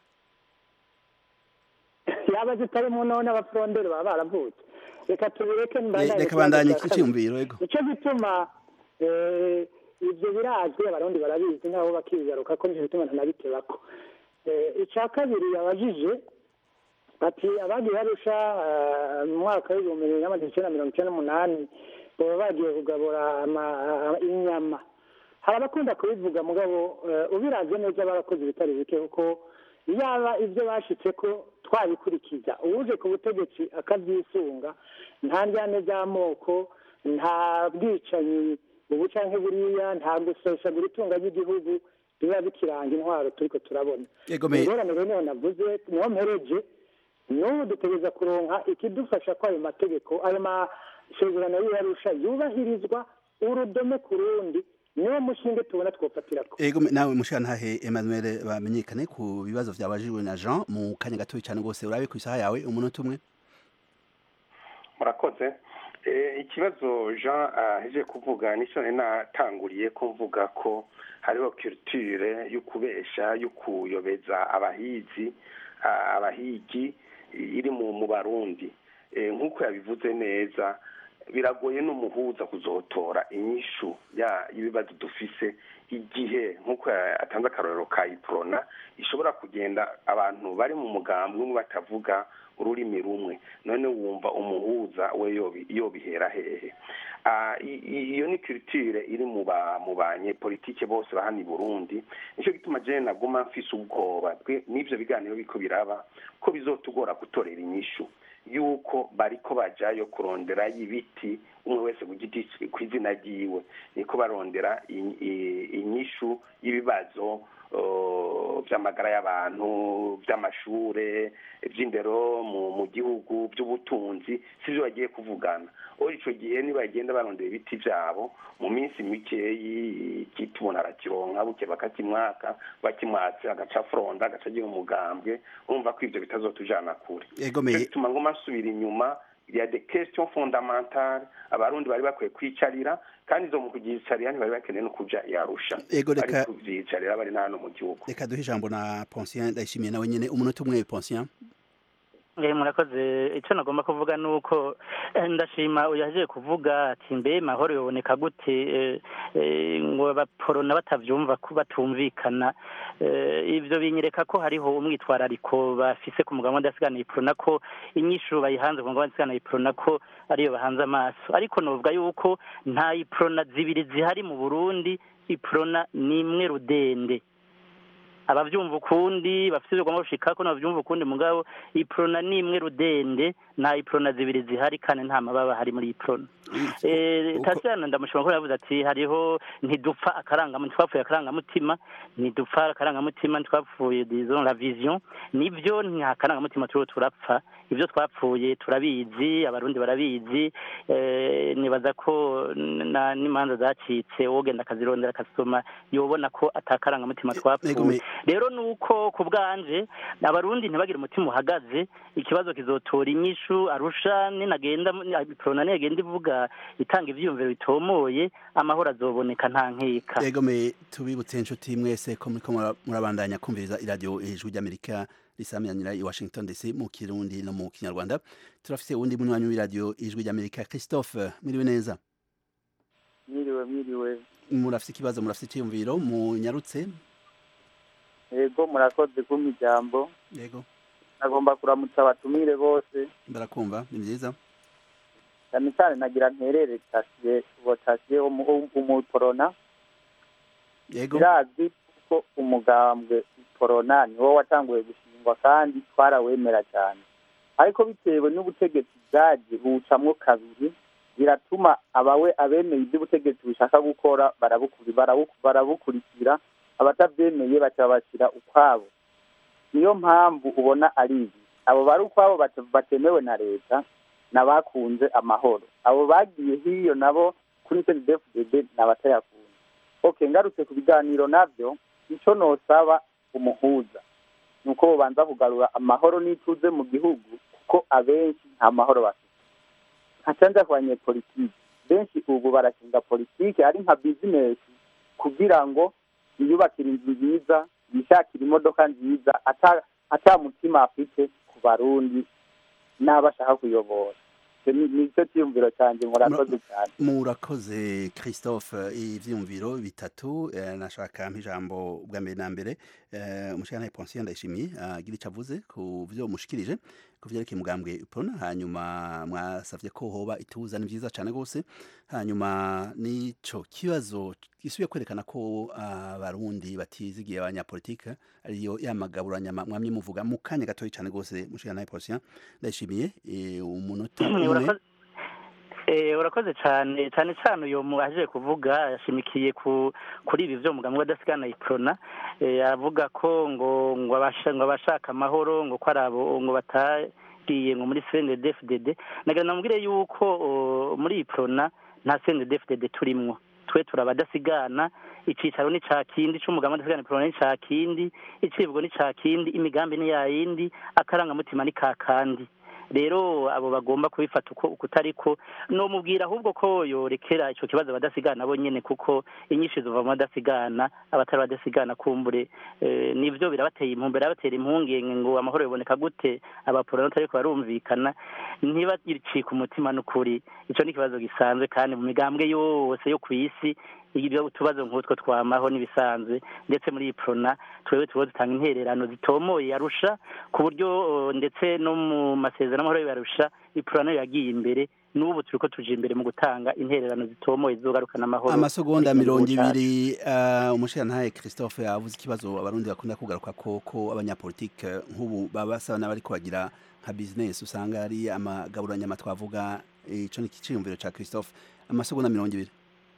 yaba zitarimo none abafuronderi baba baravutse reka tubireke reka bandanye iki cyumviro ego nicyo gituma ibyo birazwi abarundi barabizi nk'abo bakigaruka ko nicyo gituma ntanabitebako icya kabiri yabajije ati abagiye barusha mu mwaka w'ibihumbi bibiri n'amajana icyenda mirongo icyenda n'umunani baba bagiye kugabura inyama hari abakunda kubivuga mugabo ubiraze neza barakoze ibitari bike kuko yaba ibyo bashitse ko twabikurikiza uwuje ku butegetsi akabyisunga nta njyane z'amoko nta bwicanyi ubu canke buriya nta gusesagura itunga ry'igihugu biba bikiranga intwaro turiko turabona ingorane rero niho navuze niho mpereje n'ubu dutegereza kuronka ikidufasha ko ayo mategeko ayo masezerano y'iyarusha yubahirizwa urudome ku rundi niwo mushinge tubona twofatirako ego nawe mushantahe Emmanuel bamenyekane ku bibazo vyabajijwe na Jean mu kanya gatoyi cyane rwose urabe ku isaha yawe umunota umwe murakoze ikibazo jean aheje kuvuga nicyo natanguriye ko mvuga ko hariho culture yo kubesha yo kuyobeza abahizi abahigi iri mu barundi nk'uko yabivuze neza biragoye n'umuhuza kuzotora inyishu y'ibibazo dufise igihe nk'uko atanze akarorero ka iprona ishobora kugenda abantu bari mu mugambwe umwe batavuga ururimi rumwe none wumva umuhuza we yobihera hehe iyo ni culture iri mu banyepolitike bose bahana i burundi nicyo gituma jene naguma mfise ubwoba n'ivyo biganiro biko biraba ko bizotugora gutorera inyishu yuko bariko bajayo kurondera ibiti umwe wese ku giti ku izina ryiwe niko barondera inyishu y'ibibazo by'amagara y'abantu by'amashure by'indero mu gihugu by'ubutunzi sibyo bagiye kuvugana aho icyo gihe nibagenda barondera ibiti byabo mu minsi mikeyi igiti umuntu arakironka buke bakakimwaka bakimwatse agaca fronda agaca agira umugambwe urumva ko ibyo bitazotujana kure bituma ngo masubira inyuma ya de question fondamentale abarundi bari bakwiye kwicarira kandi izo mu kugicarira ntibari bakeneye no kuja yarusha ego reka kuvyicarira bari na hano mu gihugu reka duhe ijambo na Poncien ndayishimiye nawe nyene umunota umwe Poncien murakoze icyo nagomba kuvuga ni uko ndashima uyaje kuvuga ati mbe mahoro yoboneka gute ngo abaporona batabyumva batumvikana ibyo binyereka ko hariho umwitwarariko bafise ku mugabo w'adasigana iporona ko inyishu bayihanze ku mugabo w'adasigana iporona ko ariyo bahanze amaso ariko nuvuga yuko nta iporona zibiri zihari mu burundi iporona ni imwe rudende abavyumva ukundi bafite ibyo bagomba gushika ko nabavyumva ukundi mugabo iprona ni imwe rudende nta iprona zibiri zihari kandi nta mababa hari muri iprona eh tasana ndamushima ko yavuze ati hariho ntidupfa akarangamutima twapfuye akarangamutima ntidupfa akarangamutima twapfuye disons la vision nivyo nta karangamutima turiho turapfa ibyo twapfuye turabizi abarundi barabizi eh nibaza ko n'imanza zacitse wogenda akazirondera akasoma yobona ko atakarangamutima twapfuye rero nuko ku bwanje abarundi ntibagire umutima uhagaze ikibazo kizotora inyishu arusha ninagenda iprona nigenda ivuga itanga ivyiyumviro bitomoye amahoro azoboneka nta nkeka yego me tubibutse inshuti mwese ko muriko murabandanya kumviriza iradiyo ijwi ry'amerika risamyanira i washington dc mu kirundi no mu kinyarwanda turafise uwundi munywanyi w'iradiyo ijwi ry'amerika christophe mwiriwe neza mwiriwe mwiriwe murafise ikibazo murafise iciyumviro munyarutse yego murakoze kumpa ijambo yego nagomba kuramutsa abatumire bose barakumva ni byiza cyane cyane nagira nterere tasiye uwo tasiye umuporona yego birazwi ko umugambwe porona niwo watanguye gushingwa kandi twarawemera cyane ariko bitewe n'ubutegetsi bwaje buwucamwo kabiri biratuma abawe abemeye iby'ubutegetsi bushaka gukora barabukurikira abatabyemeye baca bashyira ukwabo niyo mpamvu ubona ari ibi abo bari ukwabo batemewe na leta n'abakunze amahoro abo bagiye hiyo nabo kuri cndfdd ni abatayakunda ok ngarutse ku biganiro nabyo icyo nosaba umuhuza ni uko bubanza kugarura amahoro n'ituze mu gihugu kuko abenshi nta mahoro bafite nkacanza ku banyepolitiki benshi ubu barashinga politiki ari nka bizinesi kugira ngo yiyubakire inzu nziza yishakire imodoka nziza ata mutima afite ku barundi n'abo ashaka kuyobora nicyo cyiyumviro cyanjye murakoze cyane murakoze christophe ibyiyumviro bitatu nashaka nk'ijambo bwa mbere na mbere umushyirantare ponsiyo ndayishimiye agira icyo avuze ku byo mushikirije ku byerekeye umugambwe pona hanyuma mwasabye ko hoba ituza ni byiza cyane rwose hanyuma n'icyo kibazo gisubiye kwerekana ko abarundi batizigiye abanyapolitike ariyo yamagaburanyama mwamye muvuga mu kanya gatoya cyane rwose umushyirantare ponsiyo ndayishimiye umunota umwe urakoze cyane cyane cyane uyu mubaje kuvuga yashimikiye kuri ibi byo muganga adasigana iprona avuga ko ngo ngo abashaka amahoro ngo ko ari abo ngo batagiye ngo muri cndfdd nagira namubwire yuko muri iprona nta cndfdd turimwo twe turaba adasigana icyicaro ni cya kindi cy'umuganga adasigana iprona ni cya kindi icibwa ni cya kindi imigambi ni yayindi akarangamutima ni ka kandi rero abo bagomba kubifata uko utari ko nomubwira ahubwo ko yorekera icyo kibazo badasigana bo nyine kuko inyinshi ziva mu badasigana abatari badasigana kumbure nibyo birabateye impumbe birabatera impungenge ngo amahoro biboneka gute abaporona ariko barumvikana ntibacike umutima n'ukuri icyo ni ikibazo gisanzwe kandi mu migambwe yose yo ku isi ibyo utubazo nk'utwo twamaho n'ibisanzwe ndetse muri iyi porona twebwe tuba dutanga intererano zitomoye yarusha ku buryo ndetse no mu masezerano amahoro yarusha iporona yagiye imbere n'ubu turi ko tuje imbere mu gutanga intererano zitomoye zizogarukana amahoro amasegonda mirongo ibiri umushirantahe christophe yavuze ikibazo abarundi bakunda kugaruka ko ko abanyapolitike nk'ubu baba basaba n'abariko bagira nka bizinesi usanga ari amagaburanyama twavuga ico ni ikiciyumviro ca christophe amasegonda mirongo ibiri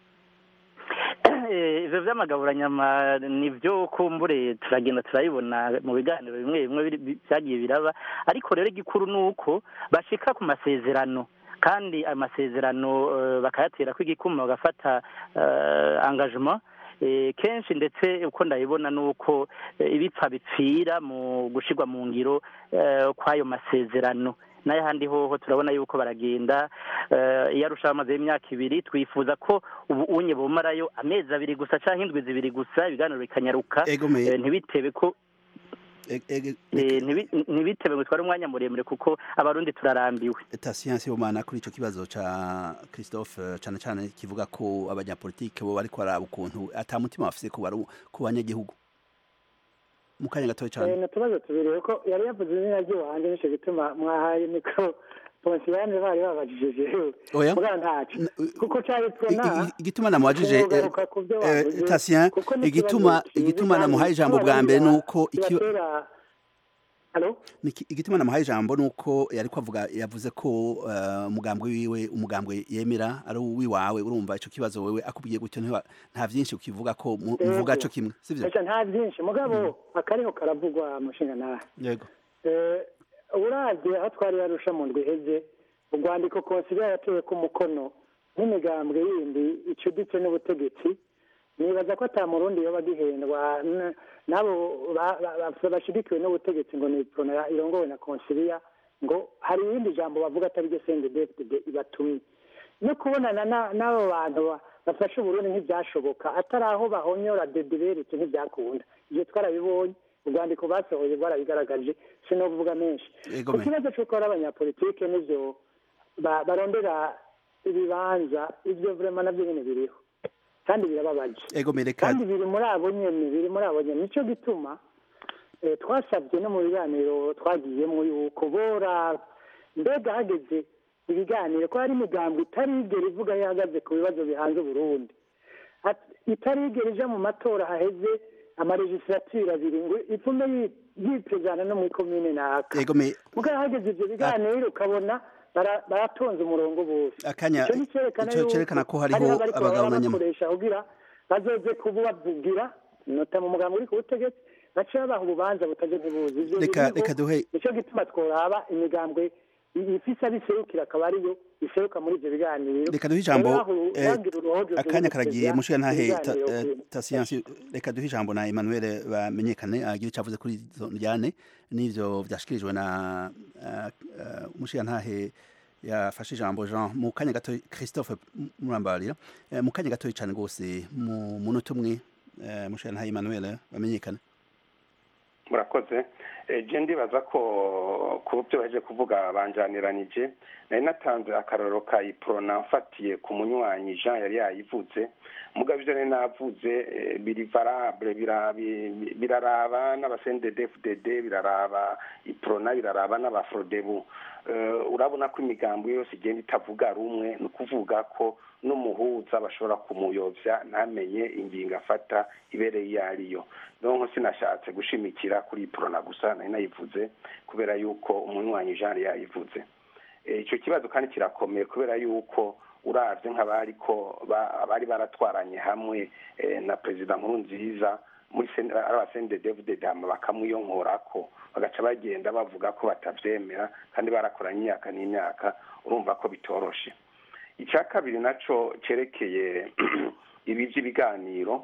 ivyo vy'amagaburanyama ni vyo kumbure turagenda turabibona mu biganiro bimwe bimwe vyagiye biraba ariko rero igikuru ni uko bashika ku masezerano kandi amasezerano bakayatera ko igikuma bagafata engagement kenshi ndetse uko ndabibona ni uko ibipfa bipfira mu gushyirwa mu ngiro kw'ayo masezerano n'ayahandi hoho turabona yuko baragenda iyo arushaho amaze y'imyaka ibiri twifuza ko ubu unye bumarayo amezi abiri gusa cyangwa indwi zibiri gusa ibiganiro bikanyaruka ntibitebe ko ntibitebe ngo tware umwanya muremure kuko abarundi turarambiwe leta siyansi y'ubumana kuri icyo kibazo cya christophe cyane cyane kivuga ko abanyapolitike bo bari kwaraba ukuntu atamutima bafite ku banyagihugu mu kanya gatoya cyane ni utubazo tubiri kuko yari yavuze izina ry'iwanjye nicyo gituma mwahaye mikoro ponsiyane bari babajije oya mugana ntacyo kuko cyari prona igituma namubajije tasiyan igituma igituma namuhaye ijambo bwa mbere nuko igituma namuhaye ijambo nuko yari kwavuga yavuze ko umugambwe wiwe umugambwe yemera ari uwiwawe urumva icyo kibazo wewe akubwiye gutyo nta byinshi ukivuga ko muvuga cyo kimwe sibyo nta byinshi mugabo akariho karavugwa amushinga nawe yego uravye aho twari yarusha mu ndwi iheze urwandiko konsiliya yatewe ku mukono n'imigambwe yindi icuditse n'ubutegetsi nibaza ko ata murundi yoba agihendwa n'abo bashigikiwe n'ubutegetsi ngo ni prona irongowe na konsiliya ngo hari irindi jambo bavuga atari ryo sendedefide ibatumye no kubonana n'abo bantu bafashe uburundi ntibyashoboka atari aho bahonyora dediberetse ntibyakunda ibyo twarabibonye urwandiko basohoye rwarabigaragaje sinovuga menshi ku kibazo cy'uko ari abanyapolitike n'ibyo barondera ibibanza ibyo vurema nabyo nyine biriho kandi birababaje kandi biri muri abo nyene biri muri abo nyene nico gituma twasabye no mu biganiro twagiyemo yuko bora mbega hageze ibiganiro ko hari imigambo itarigera ivuga ihagaze ku bibazo bihanze uburundi itarigera ija mu matora haheze amaregislatire abiri ngo ipfume yipezana no muri komine naka mugabo hageze ivyo biganiro ukabona baratonze umurongo bose akanya icyo cyerekana ko hariho abagabanyama bakoresha kugira bazoze kubavugira nota mu mugambo uri ku butegetsi bace babaha ububanza butaje ntibuzi reka reka duhe nicyo gituma tworaba imigambwe ifise abiserukira akaba ariyo iseruka muri ivyo biganiro reka duhe ijambo Rero aho eh, urangira uruhojo akanya rwo karagiye guteza mushiya ntahe ibiganiro ta- eh, ku- tasiyansi reka duhe ijambo na Emmanuel bamenyekane agira icyo avuze kuri izo njyane n'ivyo vyashikirijwe na eh, eh, mushiya ntahe yafashe ijambo Jean mu kanya gato Christophe Murambarira eh, mu kanya gato cyane rwose mu munota umwe eh, mushiya ntahe Emmanuel bamenyekane murakoze Eh, je ndibaza ko ku byo baje kuvuga banjaniranije nari natanze akarorero ka iprona mfatiye ku munywanyi jean yari yayivuze mugabo ivyo nari navuze eh, biri varable bira- bi- biraraba n'abasendedefdd biraraba iprona biraraba n'abafrodebu Eh, urabona ko imigambo yose igenda itavuga rumwe ni ukuvuga ko n'umuhuza bashobora kumuyovya ntamenye ingingo afata ibereye iyo ariyo donko sinashatse gushimikira kuri iprona gusa nari nayivuze kubera yuko umunywanyi jean yari yayivuze Eh, ico kibazo kandi kirakomeye kubera yuko uravye nk'abariko ba- bari baratwaranye hamwe eh, na perezida nkuru nziza muri sen- ari abasende david dama bakamwiyonkorako bagaca bagenda bavuga ko batavyemera kandi barakoranye imyaka n'imyaka urumva ko bitoroshe icya kabiri naco cerekeye ibi vy'ibiganiro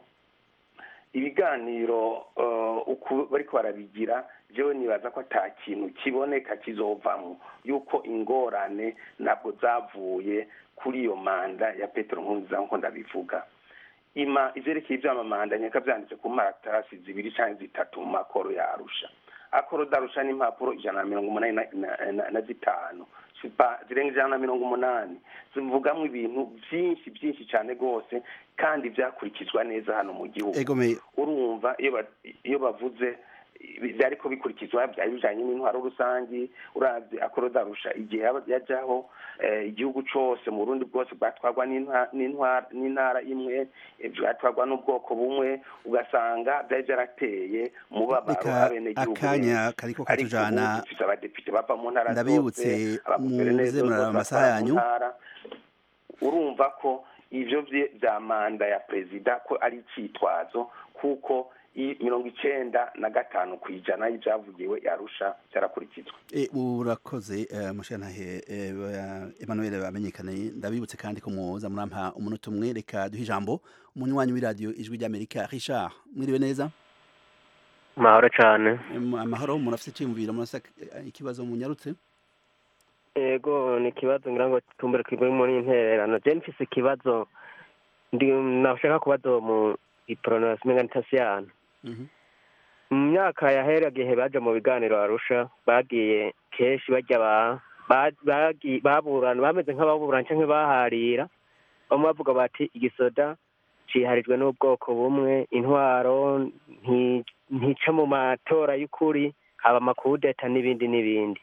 ibiganiro eh, uku bariko barabigira jewe nibaza ko ata kintu kiboneka kizovamwo yuko ingorane ntabwo zavuye kuri iyo manda ya petero nkurunziza nkuko ndabivuga ima ivyerekeye ivy'amamanda nyeka vyanditse ku maratasi zibiri canke zitatu mu makoro ya arusha akoro darusha n'impapuro ijana na mirongo umunani na- na- na- na zitanu sipa zirenga ijana na mirongo umunani zivugamwo ibintu vyinshi vyinshi cane rwose kandi vyakurikizwa neza hano mu gihugu egome urumva iyo ba- iyo bavuze byariko bikurikizwa byari bijanye n'intwaro rusangi uravye akorodarusha igihe yaba- yajaho eh, igihugu cose mu burundi bwose bwatwarwa n'intwa- n'intwa- n'intara imwe eh, bwatwarwa n'ubwoko bumwe ugasanga vyari vyarateye umubabaro reka abenegihugu akanya benshi. kariko ariko ubu katujana dufise abadepite bava mu ntara ndabibutse zose abaguverineri muze bose muraraba amasaha batwara mu yanyu ntara. urumva ko ivyo vye- vya manda ya perezida ko ari icitwazo kuko i- mirongo icenda na gatanu ku ijana y'ivyavugiwe yarusha vyarakurikizwa E, urakoze uh, mushantahe uh, Emmanuel bamenyekane ndabibutse kandi ko muza murampa umunota umwe reka duhe ijambo umunywanyi w'iradiyo ijwi ry'Amerika Richard mwiriwe neza mahoro cyane Em, amahoro murafite icyumviro murafite ikibazo munyarutse yego ni ikibazo ngira ngo tumbere kuri muri intererano je mfise ikibazo ndi nashaka kubaza uwo mu ipronos mengantasiyano Mhm. mu myaka yahera gihe baja mu biganiro arusha bagiye kenshi bajya ba ba- bagi- baburana bameze nk'ababurana canke baharira bamwe bavuga bati igisoda ciharijwe n'ubwoko bumwe intwaro nti- ntica mu matora y'ukuri haba amakudeta n'ibindi n'ibindi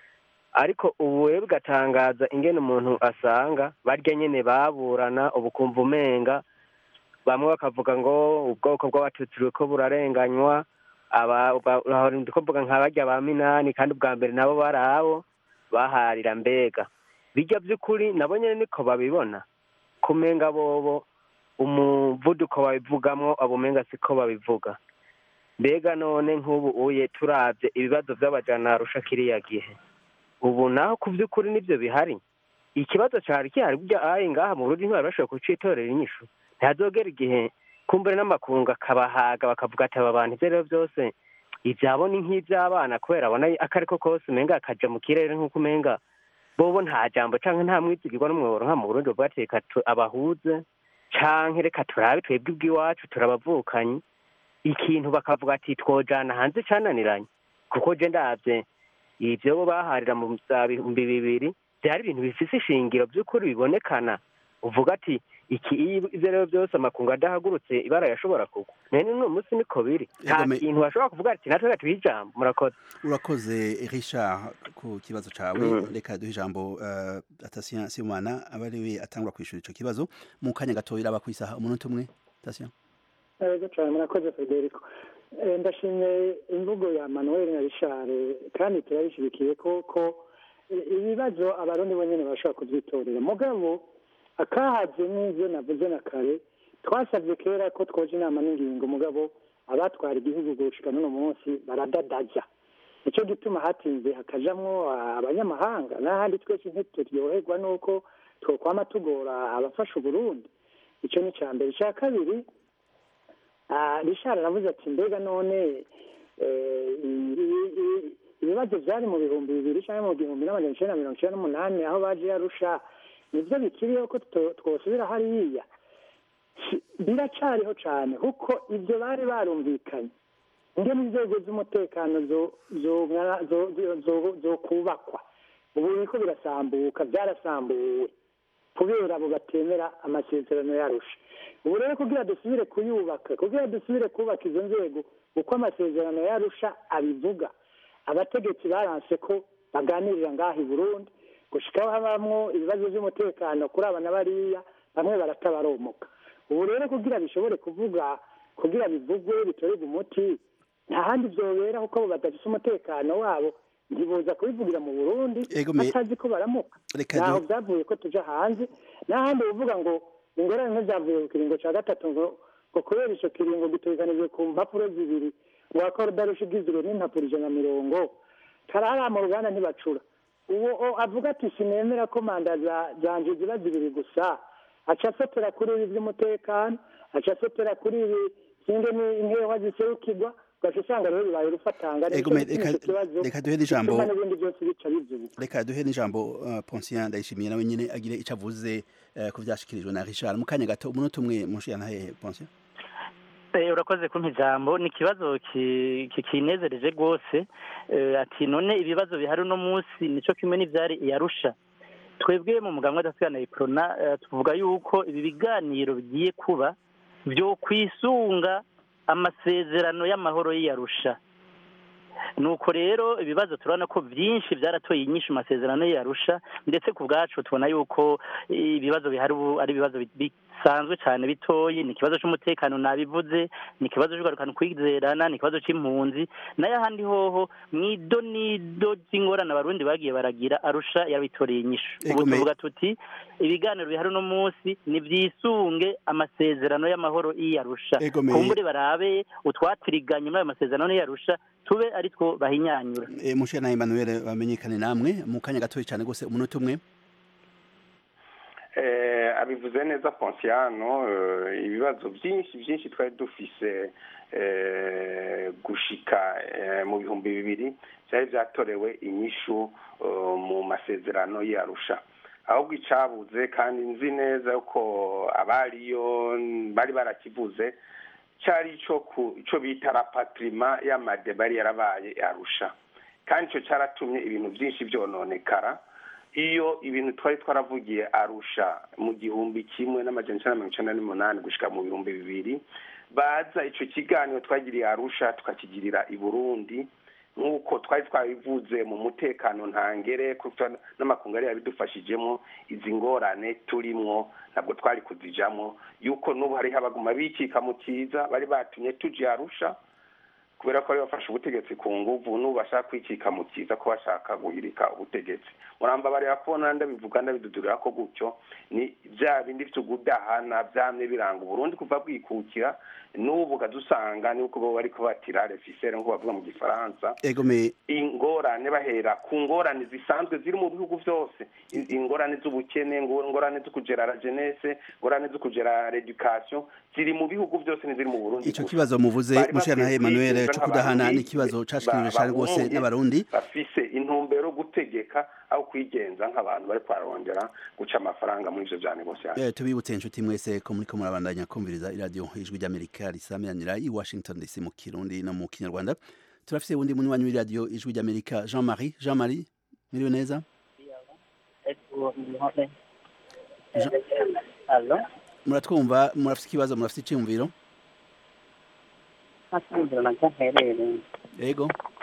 ariko ubu rero bigatangaza ingene umuntu asanga barya nyene baburana ubu kumva umenga bamwe bakavuga ngo ubwoko bw'abatutsi buriko burarenganywa aba ba- aho ndiko mvuga nka barya ba minani kandi ubwa mbere nabo bari abo baharira mbega bijya by'ukuri nabo nyene niko babibona kumenga bobo umuvuduko babivugamwo abo umenga siko babivuga mbega none nk'ubu uye turavye ibibazo vy'abajana arusha kiriya gihe ubu naho ku by'ukuri nibyo bihari ikibazo cyari gihari burya ayi ngaha mu Burundi ntibari bashobora kucitorera inyishu ntihazogera igihe kumbure n'amakungu akabahaga bakavuga ati aba bantu ibyo rero byose ibyabo ni nk'iby'abana kubera abona ako ariko kose umenga akaja mu kirere nk'uko umenga bobo nta jambo canke nta mwizigirwa n'umwoboro nka mu Burundi bavuga ati reka tu- abahuze canke reka turabe twebwe ubw'iwacu turabavukanyi ikintu bakavuga ati twojana hanze cananiranye kuko je ndavye ivyo bo baharira mu vya bihumbi bibiri vyari ibintu bifise ishingiro vy'ukuri bibonekana uvuga ati iki iyo ivyo rero vyose amakungu adahagurutse ibara yashobora kugwa none n'uno munsi niko biri nta Egome- kintu bashobora kuvuga ati natwe tuha ijambo murakoze urakoze Richard ku kibazo cawe Mhm. reka duhe ijambo uh, Tasien Simana aba ari we atangura kwishura ico kibazo mu kanya gatoya iraba kwisaha umunota umwe Tasien yego cyane murakoze federico Eh, ndashimye imvugo ya manuel na richard kandi turabishyigikiye ko ko eh, ibibazo abarundi bonyine bashobora kubyitorera mugabo akahaze n'ibyo navuze na kare twasabye kera ko twoje inama n'ingingo mugabo abatwara igihugu gushika n'uno munsi baradadaza nicyo gituma hatinze hakajamwo abanyamahanga n'ahandi twese ntituryoherwa n'uko twokwama tugora abafasha uburundi icyo ni icya mbere icya kabiri rishara aravuze ati mbega none ibibazo byari mu bihumbi bibiri cyangwa mu gihumbi n'amajana icyenda mirongo icyenda n'umunani aho baje yarusha nibyo bikiriho ko twosubira hariya biracyariho cyane kuko ibyo bari barumvikanye ingene inzego z'umutekano zo kubakwa ubu biriko birasambuka byarasambuwe kubera abo batemera amasezerano yarusha ubu rero kugira dusubire kuyubaka kugira dusubire kubaka izo nzego uko amasezerano yarusha abivuga abategetsi baranse ko baganirira ngaha i burundi gushikaho habamwo ibibazo by'umutekano kuri aba na bariya bamwe baratabaromoka ubu rero kugira bishobore kuvuga kugira bivugwe bitorerwe umuti nta handi byobera kuko abo badafise umutekano wabo ntibuza kubivugira mu burundi batazi ko baramuka ntaho byavuye ko tuja hanze n'ahandi uvuga ngo ingorane ntizavuye ku kiringo cya gatatu ngo ngo kubera icyo kiringo gitegekanijwe ku mpapuro zibiri ngo wakora udarusha igizwe n'impapuro ijana na mirongo karara mu ruganda ntibacura uwo avuga ati sinemera ko manda zanje ziba zibiri gusa aca afatira kuri ibi by'umutekano aca afatira kuri ibi singe n'inkewa ziserukirwa ugaca usanga rero bibaye urufatanga reka duhe n'ijambo n'ibindi byose bica bivyubuka reka duhe n'ijambo Poncien ndayishimiye nawe nyine agire icyo avuze ku byashikirijwe na Richard mu kanya gato umunota umwe munshiya ntahehe Poncien urakoze kumpa ijambo ni ikibazo kinezereje rwose ati none ibibazo bihari uno munsi nicyo kimwe n'ibyari iyarusha twebwe mu muganga w'adasigana iprona tuvuga yuko ibi biganiro bigiye kuba byo kwisunga amasezerano y'amahoro y'iyarusha nuko rero ibibazo turabona ko byinshi byaratoye inyinshi mu masezerano y'iyarusha ndetse ku bwacu tubona yuko ibibazo bihari ubu ari ibibazo bisanzwe cyane bitoyi ni ikibazo cy'umutekano nabivuze ni ikibazo cy'ugarukana kwizerana ni ikibazo cy'impunzi nayo ahandi hoho mu idonido ry'ingorane abarundi bagiye baragira arusha yabitoreye inyishu ubu tuvuga tuti ibiganiro bihari uno munsi ni byisunge amasezerano y'amahoro y'iyarusha kumbure barabe utwatiriganye muri ayo masezerano y'iyarusha tube ari two bahinyanyura mushe na Emmanuel bamenyekane namwe mu kanya gatoya cyane rwose umunota umwe abivuze neza Ponciano ibibazo byinshi byinshi twari dufise gushika mu bihumbi bibiri byari byatorewe inyishu mu masezerano y'arusha ahubwo icabuze kandi nzi neza ko abariyo bari barakivuze cyari icyo bita rapatirima y'amadeba yari yarabaye arusha kandi icyo cyaratumye ibintu byinshi byononekara iyo ibintu twari twaravugiye arusha mu gihumbi kimwe n'amajana icyenda mirongo icyenda n'umunani gushyika mu bihumbi bibiri baza icyo kiganiro twagiriye arusha tukakigirira i burundi nk'uko twari twabivuze mu mutekano ntangere n'amakungu yari yabidufashijemo izi ngorane turimwo ntabwo twari kuzijamo yuko n'ubu hariho abaguma bikika mu cyiza bari batumye tujye arusha kubera ko bari bafashe ubutegetsi ku nguvu n'ubu bashaka kwikika mu cyiza ko bashaka guhirika ubutegetsi muramba bareba kubona ndabivuga ndabidudurira ko gutyo ni bya bindi byo gudahana byamye biranga uburundi kuva bwikukira n'ubu ukadusanga nuko bo bari kubatira refisere nk'uko bavuga mu gifaransa ingorane bahera ku ngorane zisanzwe ziri mu bihugu byose ingorane z'ubukene ingorane zo kugera la jeunesse ingorane zo kugera l'education ziri mu bihugu byose n'iziri mu burundi ico kibazo muvuze mushana Emmanuel cyo kudahana ni kibazo cashikirije cyane rwose n'abarundi bafise intumbero gutegeka aho kwigenza nk'abantu bari kwarondera guca amafaranga muri ivyo vya negociation eh tubibutse inshuti mwese ko muriko murabandanya kumviriza iradio ijwi ry'Amerika risamiranira i Washington DC mu Kirundi no mu Kinyarwanda turafise wundi munywanyi w'iradio ijwi ry'Amerika Jean-Marie Jean-Marie miriwe neza muratwumva murafise ikibazo murafise iciyumviro ntacyumviro na cyaherereye yego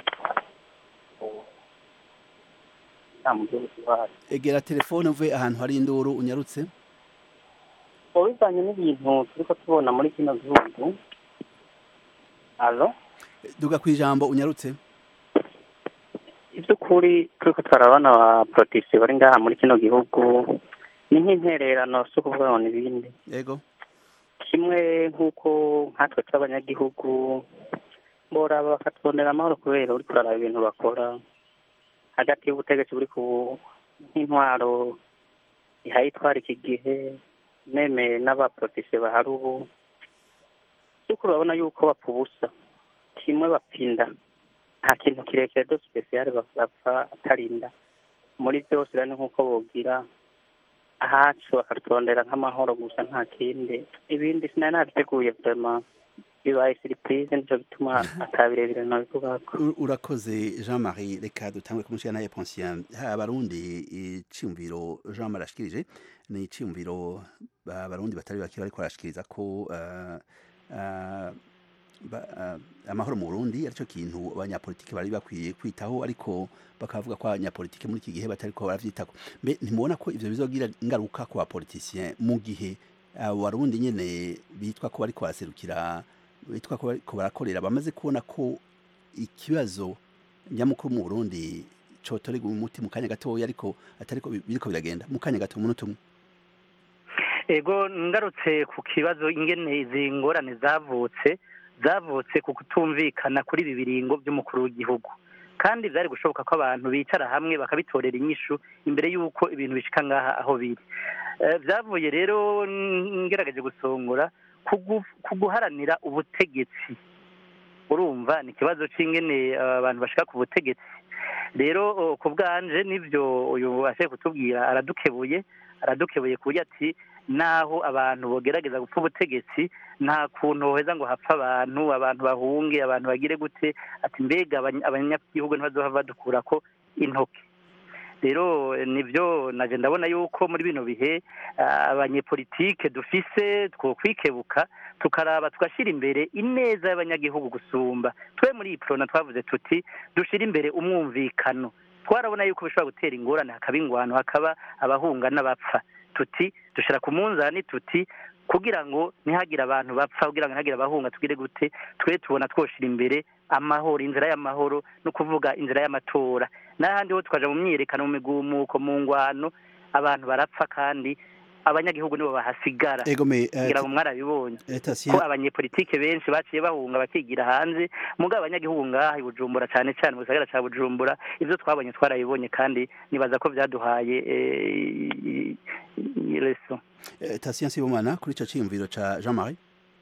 nta mu gihugu cy'iwacu egera telefone uve ahantu hari induru unyarutse ubu bivanye n'ibintu turi ko tubona muri kino gihugu alo duga ku ijambo unyarutse iby'ukuri turi ko turabona ba porotisi bari ngaha muri kino gihugu ni nk'intererano si ukuvuga ngo ni ibindi yego kimwe nk'uko nkatwe tw'abanyagihugu boraba bakatubonera amahoro kubera uriko uraraba ibintu bakora hagati y'ubutegetsi buri ku nk'intwaro ihayitwara iki gihe nemeye n'abaprofise bahari ubu by'ukuri urabona yuko bapfa ubusa kimwe bapfinda nta kintu kirekire do sipesiyare bapfa atarinda muri byose rero ni nk'uko bogira ahacu bakaturondera nk'amahoro gusa nta kindi ibindi sinari nabiteguye vrema bibaye siripurize nicyo bituma atabirebire nabivugako U- urakoze jean marie reka dutangwe kumushyira naye pension abarundi iciyumviro jean marie ashikirije ni iciyumviro ba- abarundi batari bake bariko barashikiriza ko eh, eh, ba- eh, amahoro mu burundi aricyo kintu abanyapolitiki bari bakwiye kwitaho ariko bakavuga ko abanyapolitiki muri iki gihe batariko baravyitako mbe ntimubona ko ivyo bizogira ingaruka ku bapolitisien mu gihe abo barundi nyene bitwa ko bariko baraserukira bitwa ko bariko barakorera bamaze kubona ko ikibazo nyamukuru mu Burundi cotorega umuti mu kanya gatoya ariko atariko bi- biriko biragenda mu kanya gato umunota umwe ego ngarutse ku kibazo ingene izi ngorane zavutse zavutse ku kutumvikana kuri ibi biringo by'umukuru w'igihugu kandi byari gushoboka ko abantu bicara hamwe bakabitorera inyishu imbere y'uko ibintu bishika ngaha aho biri Eh, byavuye rero n- ngerageje gusongora kugu- kuguharanira ubutegetsi urumva ni ikibazo c'ingene eh, abantu bashika ku butegetsi rero oh, ku bwanje nivyo uyu ashe kutubwira aradukebuye aradukebuye ku buryo ati naho abantu bogerageza gupfa ubutegetsi nta kuntu hoheza ngo hapfe abantu abantu bahunge abantu bagire gute ati mbega abanya- abanyagihugu ntibazohava badukurako intoke rero eh, nivyo naje ndabona yuko muri bino bihe ah, abanyepolitike dufise twokwikebuka tukaraba tugashyira imbere ineza y'abanyagihugu gusumba twe muri iyi prona twavuze tuti dushira imbere umwumvikano twarabona yuko bishobora gutera ingorane hakaba ingwano hakaba abahunga n'abapfa tuti dushira ku munzani tuti kugira ngo ntihagire abantu bapfa kugira ngo ntihagire abahunga tugire gute twe tubona twoshira imbere amahoro inzira y'amahoro no kuvuga inzira y'amatora n'ahandi ho tukaja mu myiyerekano mu migumuko mu ngwano abantu barapfa kandi abanyagihugu nibo bahasigara ego me eh, kugira ngo mwarabibonye eh, ko Tatien, abanyepolitike benshi baciye bahunga bakigira hanze mugabo abanyagihugu ngaha i bujumbura cyane cyane mu gisagara cya bujumbura ibyo twabonye twarabibonye kandi nibaza ko byaduhaye eh, i- i- leso eh, Tatien Sibomana kuri ico ciyumviro ca Jean Marie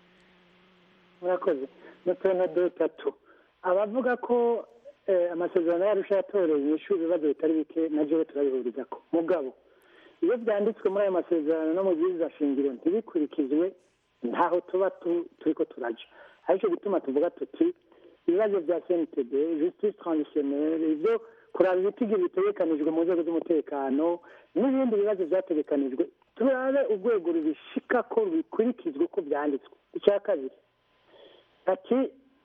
murakoze n'utuntu dutatu abavuga ko eh, amasezerano yarusha yatoreye inyishu ibibazo bitari bike na jewe turabihuriza ko mugabo iyo byanditswe muri ayo masezerano no mu byiza shingiro ntibikurikizwe ntaho tuba tu- turiko turaja aricyo gituma tuvuga tuti ibibazo bya cntd justice transitionnelle ivyo kuraba ibitigi bitegekanijwe mu nzego z'umutekano n'ibindi bibazo byategekanijwe turabe urwego rubishika ko bikurikizwa uko byanditswe icya kabiri ati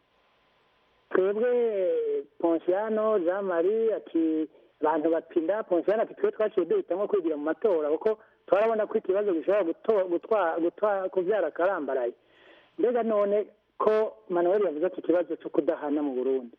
twebwe ponsiano jean marie ati abantu bapinda ponsiano ati twe twaciye duhitamo kwigira mu matora kuko turabona ko ikibazo gishobora guto- gutwa- gutwa- kubyara akarambaraye mbega none ko manuel yavuze ati ikibazo cyo kudahana mu burundi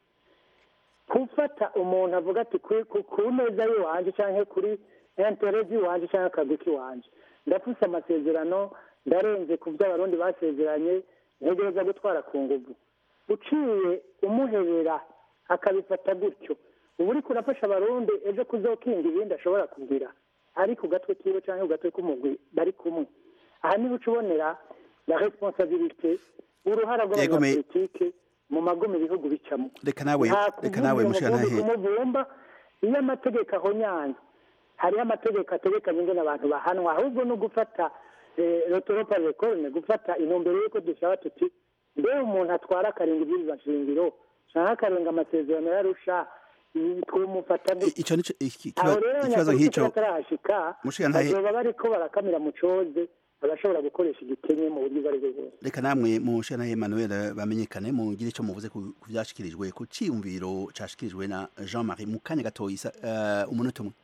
gufata umuntu avuga ati ku ku- ku meza y'iwanje cyangwa kuri entere z'iwanje cyangwa akagwi k'iwanje ndafuse amasezerano ndarenze ku byo abarundi basezeranye ntegereza gutwara ku nguvu uciye umuhebera akabifata gutyo uba uriko urafasha abarundi ejo kuzokinga ibindi ashobora kugira ari ku gatwe kiwe cyangwa ku gatwe k'umugwi bari kumwe aha niho uca ubonera la responsabilité uruhara Yego, me- rw'abanyapolitike mu magume ibihugu bicamo reka nawe nta reka nawe mushira umuvundo nahe kumuvumba iyo amategeko ahonyanze hariho amategeko ategekanye ingene abantu bahanwa ahubwo no gufata rotoropa rekorne gufata intumbero y'uko dushaka tuti mbe umuntu atwara akarenga ibyirizwa nshingiro canke akarenga amasezerano yarusha twumufata gute ico nico iki- aho kiba- rero ikibazo abanyapolitiki nk'ico batarahashika Mushiga ntahe- bazoba bariko barakamira mu coze bagashobora gukoresha igikenye mu buryo ubwo ari bwo bwose reka namwe mushira nahe Emmanuel bamenyekane mugire ico muvuze ku ku vyashikirijwe ku ciyumviro cashikirijwe na Jean Marie mu kanya gatoya isa- eh, umunota umwe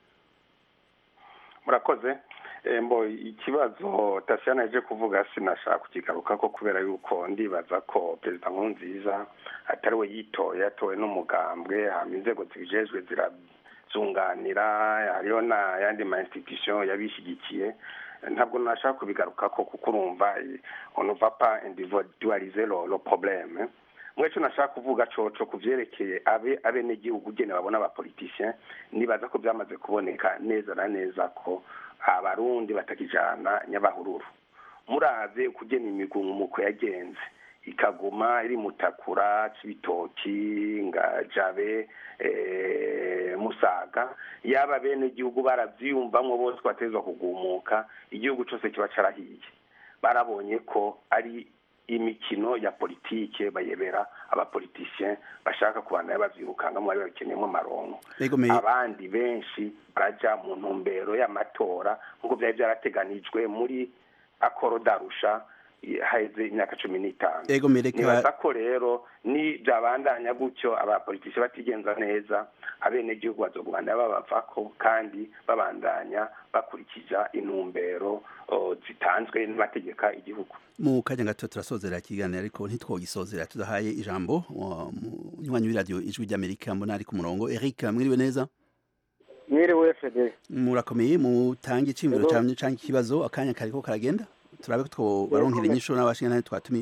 murakoze Eh, mbo ikibazo tasiyana yaje kuvuga sinashaka kukigarukako kubera yuko ndibaza ko perezida nkurunziza atari we yitoye yatowe n'umugambwe hama inzego zibijejwe zirazunganira hariho n'ayandi ma institution yabishyigikiye ntabwo nashaka kubigarukako kuko urumva eh, on ne va pas individualiser le, le problème mweco nashaka kuvuga coco ku vyerekeye abe abenegihugu ugene babona abapolitisien nibaza ko vyamaze kuboneka neza na neza ko abarundi batakijana nyabahururu muravye kugena imigumuko yagenze ikaguma iri mutakura cibitoki ngajabe eh, musaga yaba bene igihugu baravyiyumvamwo bose batezwa kugumuka igihugu cose kiba carahiye barabonye ko ari imikino ya politike bayebera abapolitisien bashaka kubandanya bavyirukangamo bari babikeneyemo amaronko Ego me abandi benshi baraja mu ntumbero y'amatora nk'uko vyari vyarateganijwe muri akoro darusha eh, haheze imyaka cumi n'itanu ego me reka nibaza ko rero ni byabandanya gutyo abapolitisi batigenza neza abenegihugu bazogumana babavako kandi babandanya bakurikiza intumbero o, zitanzwe n'abategeka igihugu mu kanya gato turasozera ikiganiro ariko ntitwogisozera tudahaye ijambo wa- munywanyi w'iradiyo ijwi ry'amerika mbona ari ku murongo eric mwiriwe neza mwiriwe fede murakomeye mutange iciyumviro Ego. cyane canke ikibazo akanya kariko karagenda turabe ko twobaronkera Ego. inyishu n'abashinga twatumiye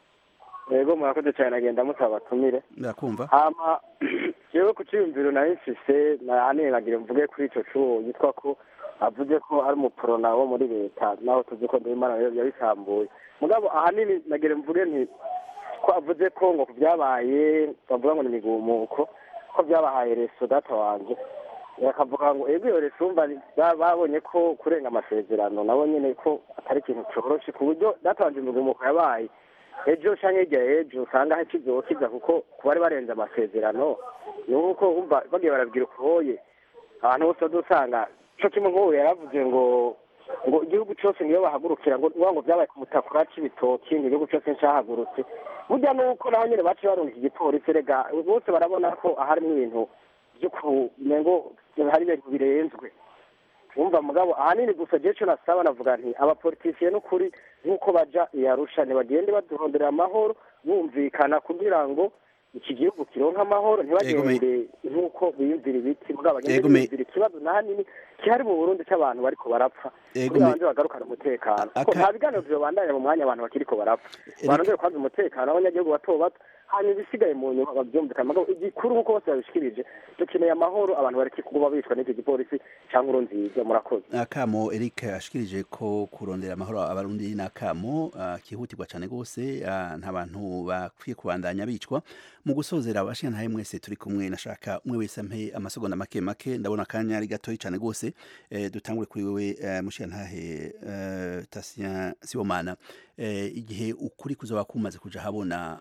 yego murakoze cyane nagenda mutabatumire barakumva hama jewe ku ciyumviro nari mfise nahaniye nagira mvuge kuri ico cuwo yitwa ko avuze ko ari umuporona wo muri leta naho tuzi ko ndimana yabisambuye mugabo ahanini nagira mvuge nti ko avuze ko ngo ku byabaye bavuga ngo ni imigumuko ko byabahaye reso data wanje bakavuga ngo ego iyo reso umva ni- ba- babonye ko kurenga amasezerano nabo nyene ko atari ikintu coroshe ku buryo data wanje imigumuko yabaye ejo canke hirya ejo usanga hakizokiza kuko ku bari barenze amasezerano ni uko umva bagiye barabwira ukoye abantu bose dusanga co kimwe nk'ubu yaravuze ngo ngo igihugu cose niyo bahagurukira ngo ngo vyabaye ku mutakura c'ibitoki ngo igihugu cose ncahagurutse burya nuko naho nyene baciye barungika igipolisi rega bose barabona ko aharimwo ibintu vyo kumengo hari ibintu birenzwe wumva mugabo ahanini gusa jewe co nasaba navuga nti abapolitisiye n'ukuri nk'uko baja iyarusha ntibagende baduhondera amahoro bumvikana kugira ngo iki gihugu kironka amahoro ntibagende nk'uko biyumvira ibiti mugabo bagende Ego me- biyumvira ikibazo nahanini kihari mu burundi c'abantu bariko barapfa Ego kugira me- banze bagarukane umutekano kuko Aka- nta biganiro vyobandanya mu mwanya abantu bakiriko barapfa barondere kwanza umutekano w'abanyagihugu bato bato hanyuma ibisigaye mu nyuma bavyumvikana mugabo igikuru nk'uko bose babishikirije dukeneye amahoro abantu bareke kuguma bicwa n'icyo gipolisi canke urunziza murakoze akamo eric ashikirije ko kurondera amahoro abarundi ni akamo ah, kihutirwa cyane rwose ah, nta bantu bakwiye kubandanya bicwa mu gusozera abashingantahe mwese turi kumwe nashaka umwe wese ampe amasegonda make make ndabona akanya ari gatoyi cyane rwose eh, dutangure kuri wewe eh, mushingantahe eh, tasien sibomana eh, igihe ukuri kuzoba kumaze kuja habona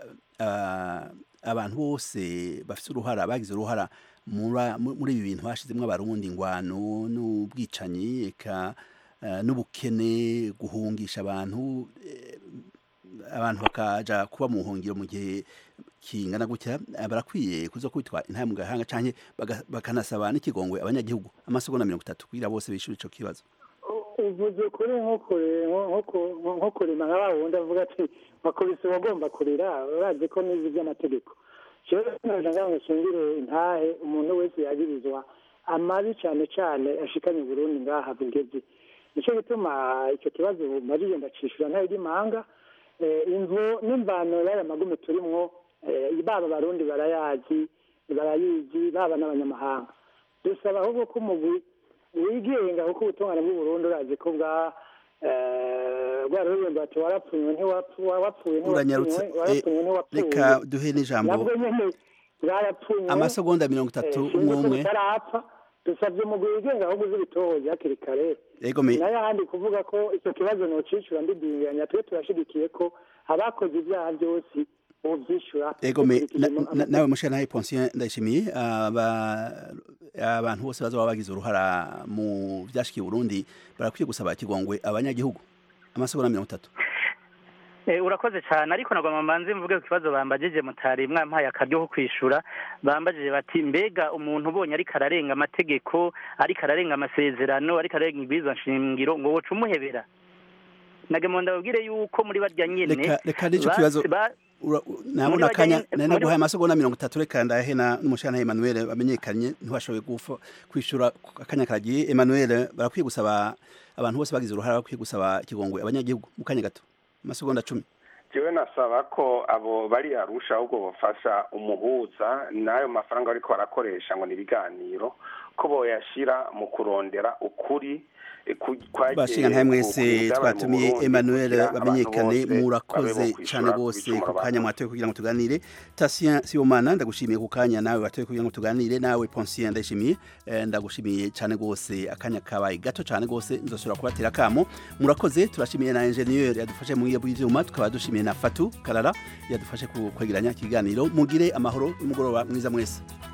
ah, abantu bose bafite uruhara bagize uruhara mura- mu- muri ibi bintu hashizemwo abarundi ingwano n'ubwicanyi eka eh, n'ubukene guhungisha abantu eh, abantu bakaja kuba mu buhungiro mu gihe kingana gutya eh, barakwiye kuza kwitwa intahe mu gahanga canke baga- bakanasaba n'ikigongwe abanyagihugu amasegonda mirongo itatu kugira bose bishura ico kibazo uvuze kuri nko kure- nko- nko- nko kurima nka wa wundi avuga ati bakubise uwagomba kurira urazi ko n'izi by'amategeko jewe nagira ngo nshingire intahe umuntu wese yagirizwa amabi cyane cyane ashikanye Burundi ngaha bugeze nicyo gituma icyo kibazo marije ndacishura ntayo ry'imanga Eh, imvo n'imvano y'aya magume turimwo eh, baba abarundi barayazi barayizi baba n'abanyamahanga dusaba ahubwo ko umugwi wigenga kuko ubutungane bw'uburundi urazi ko bwa eh, bwararuremba bati warapfunywe ntiwapfuye wapfuye uranyarutse ntiwapfunywe eh, warapfunywe ntiwapfuye reka duhe n'ijambo nabwo nyene bwarapfunywe amasegonda mirongo itatu Eh, umwe sinzi ko umwe bitarapfa dusabye umugwi wigenga ahubwo uzi ibitohoza hakiri kare ego me n'ayandi kuvuga ko icyo kibazo nocicura ndidinganya twe turashigikiye ko abakoze ibyaha byose bovyishura ego me dukurikije na- ama- na- nawe mushana Ponsien ndayishimiye aba- abantu bose bazoba bagize uruhara mu vyashikiye Burundi barakwiye gusaba ikigongwe abanyagihugu amasegonda mirongo itatu Eh, urakoze cyane ariko nagomba mbanze mvuge ku kibazo bambajije mutari mwampaye akaryo ko kwishura bambajije bati mbega umuntu ubonye ariko ararenga amategeko ariko ararenga amasezerano ariko ararenga ibwirizwa nshingiro ngo woca umuhebera nagemo ndababwire yuko muri barya nyene reka reka n'icyo ba- kibazo ba- ura- muri nabona barya akanya nyene- nari muri- naguhaye amasegonda mirongo itatu reka ndahe na n'umushana Emmanuel bamenyekanye ntiwashoboye gufa kwishura akanya karagiye Emmanuel barakwiye gusaba abantu bose bagize uruhara bakwiye gusaba ikigongwe abanyagihugu mu kanya gato amasegonda cumi jewe nasaba ko abo bari arusha ahubwo bafasha umuhuza n'ayo mafaranga bariko barakoresha ngo ni ibiganiro ko boyashira mu kurondera ukuri eh, ku- kwagiye bashinga ntaye ku- ku mwese byabaye mu twatumiye Burundi Emmanuel kugira abantu bamenyekane bose babe murakoze bokwishura cyane ku rwose bicumuro ku kanya bakoze. mwatoye kugira ngo tuganire Tatien Sibomana ndagushimiye ku kanya nawe watoye kugira ngo tuganire nawe Ponsien ndashimiye eh, ndagushimiye cyane rwose akanya kabaye gato cyane rwose nzosubira kubatera kamo murakoze turashimiye na ingenieur yadufashe mu ngiye bw'ivyuma tukaba dushimiye na Fatu Karara yadufashe ku kwegeranya ikiganiro mugire amahoro n'umugoroba mwiza mwese